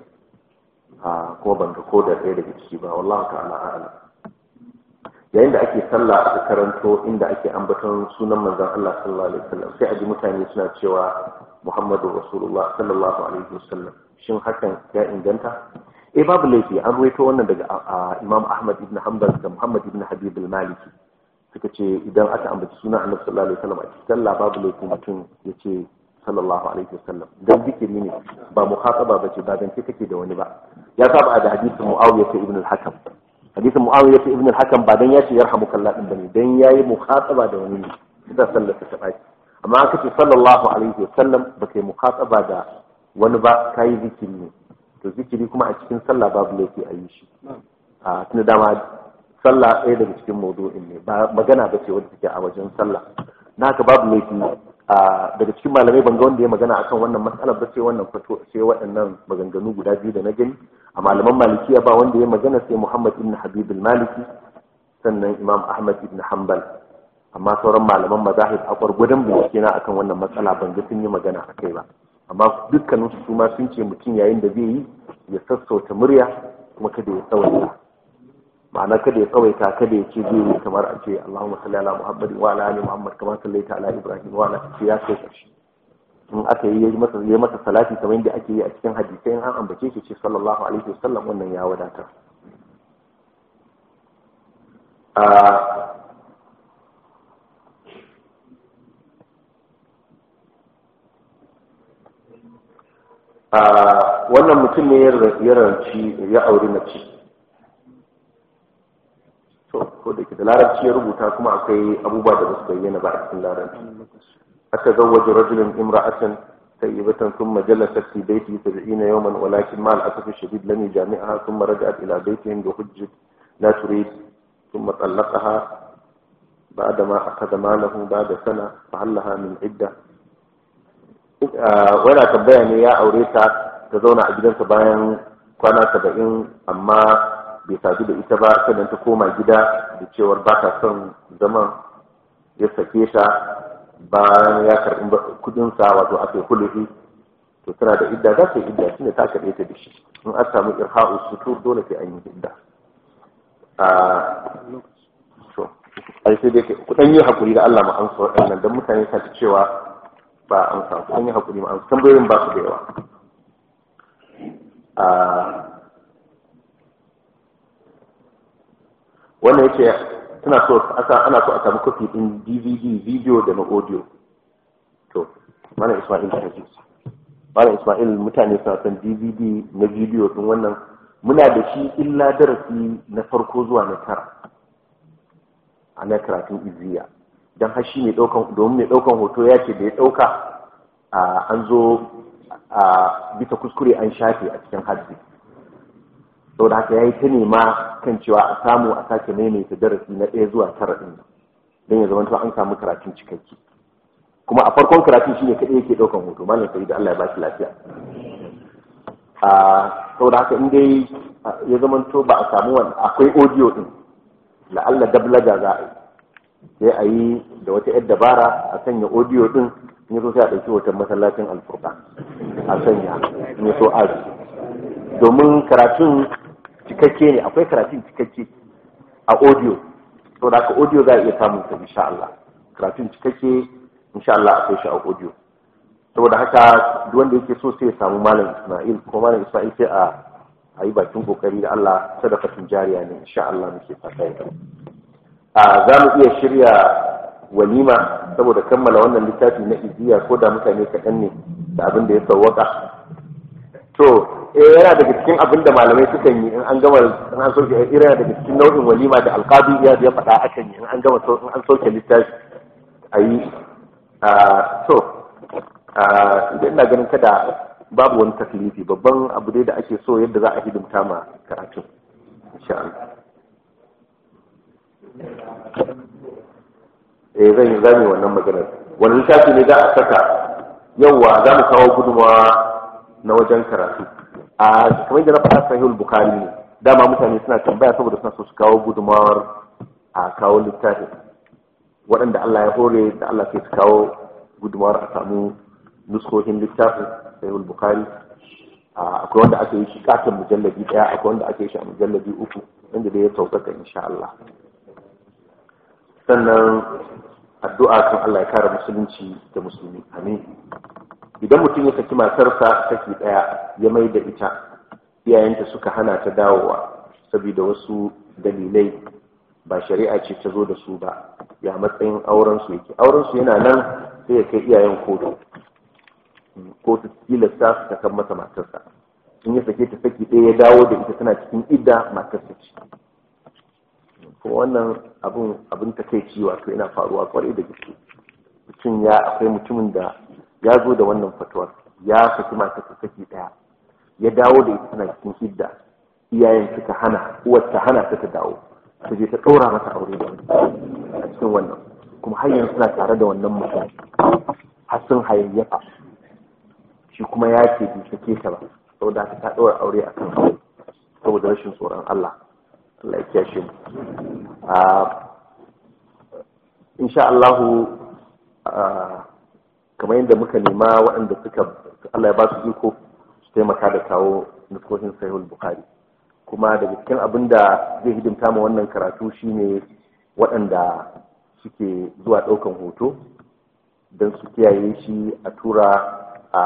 a kuma ban ga ko da ɗaya daga ciki ba wallahu ta'ala a'lam yayin da ake sallah aka karanto inda ake ambaton sunan manzon Allah sallallahu alaihi wasallam sai a ji mutane suna cewa Muhammadu Rasulullah sallallahu alaihi wasallam shin hakan ya inganta eh babu laifi an ruwaito wannan daga Imam Ahmad ibn Hanbal da Muhammad ibn Habib al-Maliki suka ce idan aka ambaci sunan Annabi sallallahu alaihi wasallam a cikin sallah babu laifi mutum ya ce sallallahu alaihi wasallam dan zikiri ne ba muhataba bace ba dan kake da wani ba ya saba da hadisin Muawiyah ibn al-Hakam hadisin muawiya ibn al-hakam ba dan ya ce yarhamuka Allah din bane dan yayi mukhataba da wani ne da sallar ta baki amma aka ce sallallahu alaihi wasallam ba kai mukhataba da wani ba kai zikiri ne to zikiri kuma a cikin sallah babu laifi a yi shi a tunda dama sallah ɗaya daga cikin maudu'in ne ba magana ba ce wadda take a wajen sallah na haka babu laifi daga cikin malamai ban ga wanda ya magana akan wannan matsalar ba sai wannan fato sai waɗannan maganganu guda biyu da na gani a malaman malikiya ba wanda ya magana sai Muhammad ibn Habib al-Maliki sannan Imam Ahmad ibn Hanbal amma sauran malaman mazahib a gwargwadon bincike na akan wannan matsala ban ga sun yi magana a kai ba amma dukkanin su ma sun ce mutum yayin da zai yi ya sassauta murya kuma kada ya tsawaita ma'ana kada ya tsawaita kada ya ce zai yi kamar a ce Allahumma salli ala Muhammadin wa ala ali Muhammad kamar sallaita ala Ibrahim wa ala ya kai karshe in aka yi yayi masa yayi masa salati kamar yadda ake yi a cikin hadisai an ambace shi ce sallallahu alaihi wasallam wannan ya wadatar wannan mutum ne ya ranci ya auri mace to ko da ke da larabci ya rubuta kuma akwai abubuwa da ba su bayyana ba a cikin larabci أتزوج رجل امرأة طيبة ثم جلست في بيته سبعين يوما ولكن مع الأسف الشديد لم يجامعها ثم رجعت إلى بيتهم بحجة لا تريد ثم طلقها بعدما أخذ ماله بعد سنة فهل لها من عدة ولا tambaya ne ya aure ta ta zauna a gidansa bayan kwana saba'in amma bai sadu da ita ba sannan ta koma gida da cewar ba ta son zaman ya sake ta bayan ya karɓi kudinsa wato aka yi hulufi to tana da idda za ta yi idda shine ta karɓe ta da shi in an samu irha'u sutur dole sai an yi idda to ai sai dai ku dan yi hakuri da Allah mu amsa waɗannan dan mutane ta cewa ba an samu ku dan yi hakuri mu amsa tambayoyin ba su da yawa a wannan yace tana so ana so a samu kofi din DVD video da na audio to mana Ismail ta ji Malam Ismail mutane suna son DVD na video din wannan muna da shi illa darasi na farko zuwa na tara a na karatun iziya don hashi mai daukan domin mai daukan hoto ya ce da ya dauka an zo a bisa kuskure an shafe a cikin hadisi saboda haka ya yi ta nema kan cewa a samu a sake maimaita darasi na ɗaya zuwa tara ɗin don ya zama an samu karatun cikakke kuma a farkon karatun shine kaɗai yake ɗaukan hoto malam sai da Allah ya ba shi lafiya saboda haka in dai ya zamanto ba a samu wani akwai audio din la'alla dablaga za a yi sai a yi da wata yar dabara a sanya audio din in yaso sai a ɗauki hoton masallacin alfurka a sanya in yaso aji domin karatun cikakke ne akwai karatun cikakke a audio saboda haka audio za a iya samun sa insha Allah karatun cikakke insha Allah akwai shi a audio saboda haka duk wanda yake so sai ya samu malam Ismail ko malam Ismail sai a a yi bakin kokari da Allah sadaqatun jariya ne insha Allah muke fata ya a za mu iya shirya walima saboda kammala wannan littafi na iziya ko da mutane kaɗan ne da abin da ya sauwaka to eh yana daga cikin abin da malamai sukan yi in an gama in an soke irin daga cikin nau'in walima da alqabi ya ya faɗa akan yi in an gama in an soke littafi a yi to idan ina ganin kada babu wani taklifi babban abu dai da ake so yadda za a hidimta ma karatun insha Allah eh zan yi zami wannan maganar wani littafi ne za a saka yauwa za mu kawo gudunmawa na wajen karatu a kamar da na faɗa sahihul bukhari ne dama mutane suna tambaya saboda suna so su kawo gudunmawar a kawo littafi waɗanda Allah ya hore da Allah sai su kawo gudunmawar a samu nuskohin littafin sahihul bukhari akwai wanda aka yi shi katon mujalladi daya akwai wanda aka yi shi a mujalladi uku wanda dai ya sauƙaƙa insha Allah sannan addu'a kan Allah ya kare musulunci da musulmi amin idan mutum ya saki matarsa saki daya ya mai da ita iyayenta suka hana ta dawowa saboda wasu dalilai ba shari'a ce ta zo da su ba ya matsayin auren su yake auren su yana nan sai ya kai iyayen kotu kotu tilasta su ta kan masa matarsa in ya sake ta saki ɗaya ya dawo da ita tana cikin idda matarsa ce kuma wannan abun abin ta kai wato yana faruwa kwarai da gaske mutum ya akwai mutumin da ya zo da wannan fatuwar ya saki matarsa saki ɗaya ya dawo da ita tana cikin idda iyayen suka hana uwar ta hana ta ta dawo ta je ta ɗora mata aure da a cikin wannan kuma har yanzu suna tare da wannan mutum har sun hayayyafa shi kuma ya ce bai sake ta ba saboda ta ɗora aure a kan saboda rashin tsoron Allah Allah ya kiyashe mu a insha Allah kamar yadda muka nema waɗanda suka Allah ya ba su iko su taimaka da kawo nuskohin sahihul bukhari kuma daga cikin abin da zai hidimta ma wannan karatu shine waɗanda suke zuwa ɗaukan hoto don su kiyaye shi a tura a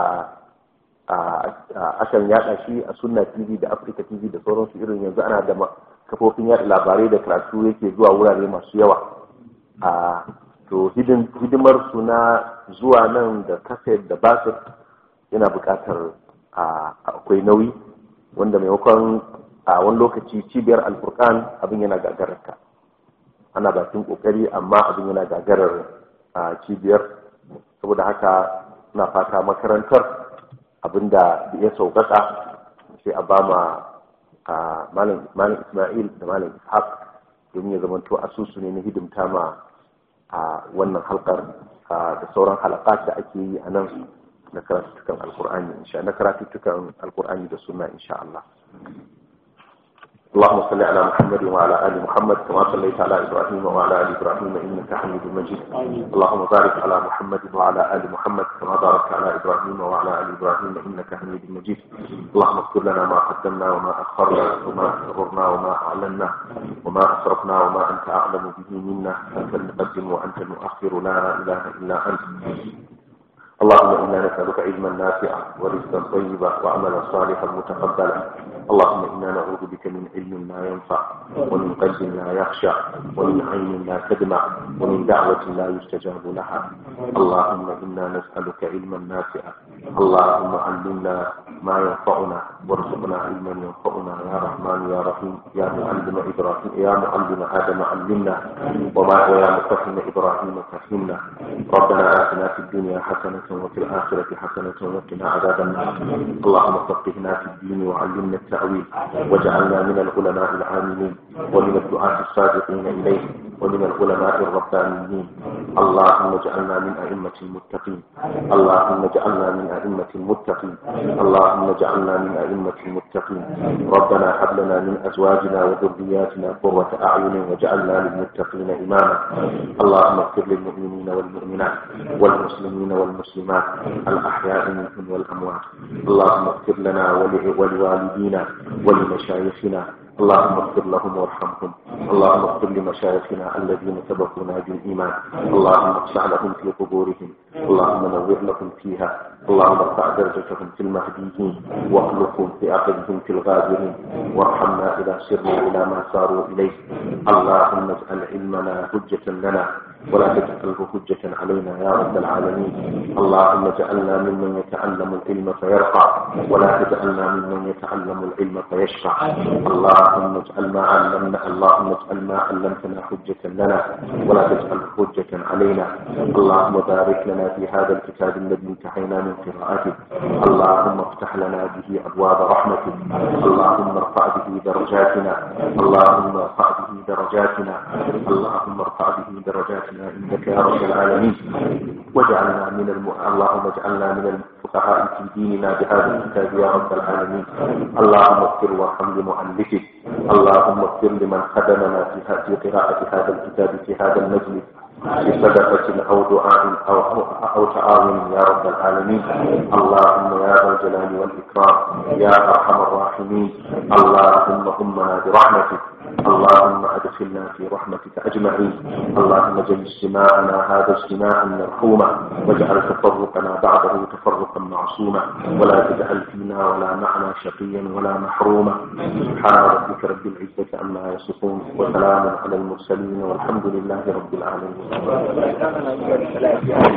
akan yada shi a sunna tv da africa tv da sauransu irin yanzu ana da kafofin yada labarai da karatu yake zuwa wurare masu yawa a to hidimar su na zuwa nan da kaset da basir yana buƙatar akwai nauyi wanda maimakon a wani lokaci cibiyar alfurkan abin yana gagararta ana bakin kokari amma abin yana gagarar cibiyar saboda haka na fata makarantar abinda ya sauƙaƙa sai a ba ma malam ismail da malam ishaq domin ya zamanto asusu ne na hidimta ma a wannan halkar da sauran halakat da ake yi a nan na karatuttukan alkur'ani insha na karatuttukan alkur'ani da sunna insha Allah اللهم صل على محمد وعلى ال محمد كما صليت على ابراهيم وعلى ال ابراهيم انك حميد مجيد اللهم بارك على محمد وعلى ال محمد كما باركت على ابراهيم وعلى ال ابراهيم انك حميد مجيد اللهم اغفر لنا ما قدمنا وما اخرنا وما اسررنا وما اعلنا وما اسرفنا وما انت اعلم به منا انت المقدم وانت المؤخر لا اله الا انت اللهم انا نسالك علما نافعا ورزقا طيبا وعملا صالحا متقبلا اللهم انا نعوذ بك من علم لا ينفع ومن قلب لا يخشع ومن عين لا تدمع ومن دعوة لا يستجاب لها اللهم انا نسالك علما نافعا اللهم علمنا ما ينفعنا وارزقنا علما ينفعنا يا رحمن يا رحيم يا معلم ابراهيم يا معلم ادم علمنا وما ويا مفهم ابراهيم فهمنا ربنا اتنا في الدنيا حسنه وفي الاخره حسنه وقنا عذاب النار اللهم فقهنا في الدين وعلمنا التاويل واجعلنا من العلماء العاملين ومن الدعاة الصادقين اليه ومن العلماء الربانيين اللهم اجعلنا من ائمه المتقين اللهم اجعلنا من ائمه المتقين اللهم اجعلنا من ائمه المتقين ربنا هب لنا من ازواجنا وذرياتنا قرة اعين واجعلنا للمتقين اماما اللهم اغفر للمؤمنين والمؤمنات والمسلمين والمسلمات الاحياء منهم والاموات اللهم اغفر لنا ولوالدينا ولمشايخنا اللهم اغفر لهم وارحمهم اللهم اغفر لمشايخنا الذين سبقونا بالايمان اللهم افتح لهم في قبورهم اللهم نور لهم فيها اللهم ارفع درجتهم في المهديين واخلقهم في عقبهم في الغابرين وارحمنا اذا سرنا الى ما ساروا اليه اللهم اجعل علمنا حجه لنا ولا تجعله حجة علينا يا رب العالمين اللهم اجعلنا ممن يتعلم العلم فيرفع ولا تجعلنا ممن يتعلم العلم فيشفع اللهم اجعل ما علمنا اللهم اجعل ما علمتنا حجة لنا ولا تجعل حجة علينا اللهم بارك لنا في هذا الكتاب الذي انتهينا من قراءته اللهم افتح لنا به ابواب رحمتك اللهم ارفع به درجاتنا اللهم ارفع به درجاتنا اللهم ارفع به درجاتنا عندك يا رب العالمين واجعلنا من الم... اللهم اجعلنا من الفقهاء في ديننا بهذا الكتاب يا رب العالمين اللهم اغفر وارحم لمؤلفه اللهم اغفر لمن خدمنا في في قراءة هذا الكتاب في هذا المجلس بصدقة أو دعاء أو أو تعاون يا رب العالمين اللهم يا ذا الجلال والإكرام يا أرحم الراحمين اللهم أمنا برحمتك اللهم ادخلنا في رحمتك اجمعين اللهم اجعل اجتماعنا هذا اجتماعا مرحوما واجعل تفرقنا بعده تفرقا معصوما ولا تجعل فينا ولا معنا شقيا ولا محروما سبحان ربك رب العزه عما يصفون وسلام على المرسلين والحمد لله رب العالمين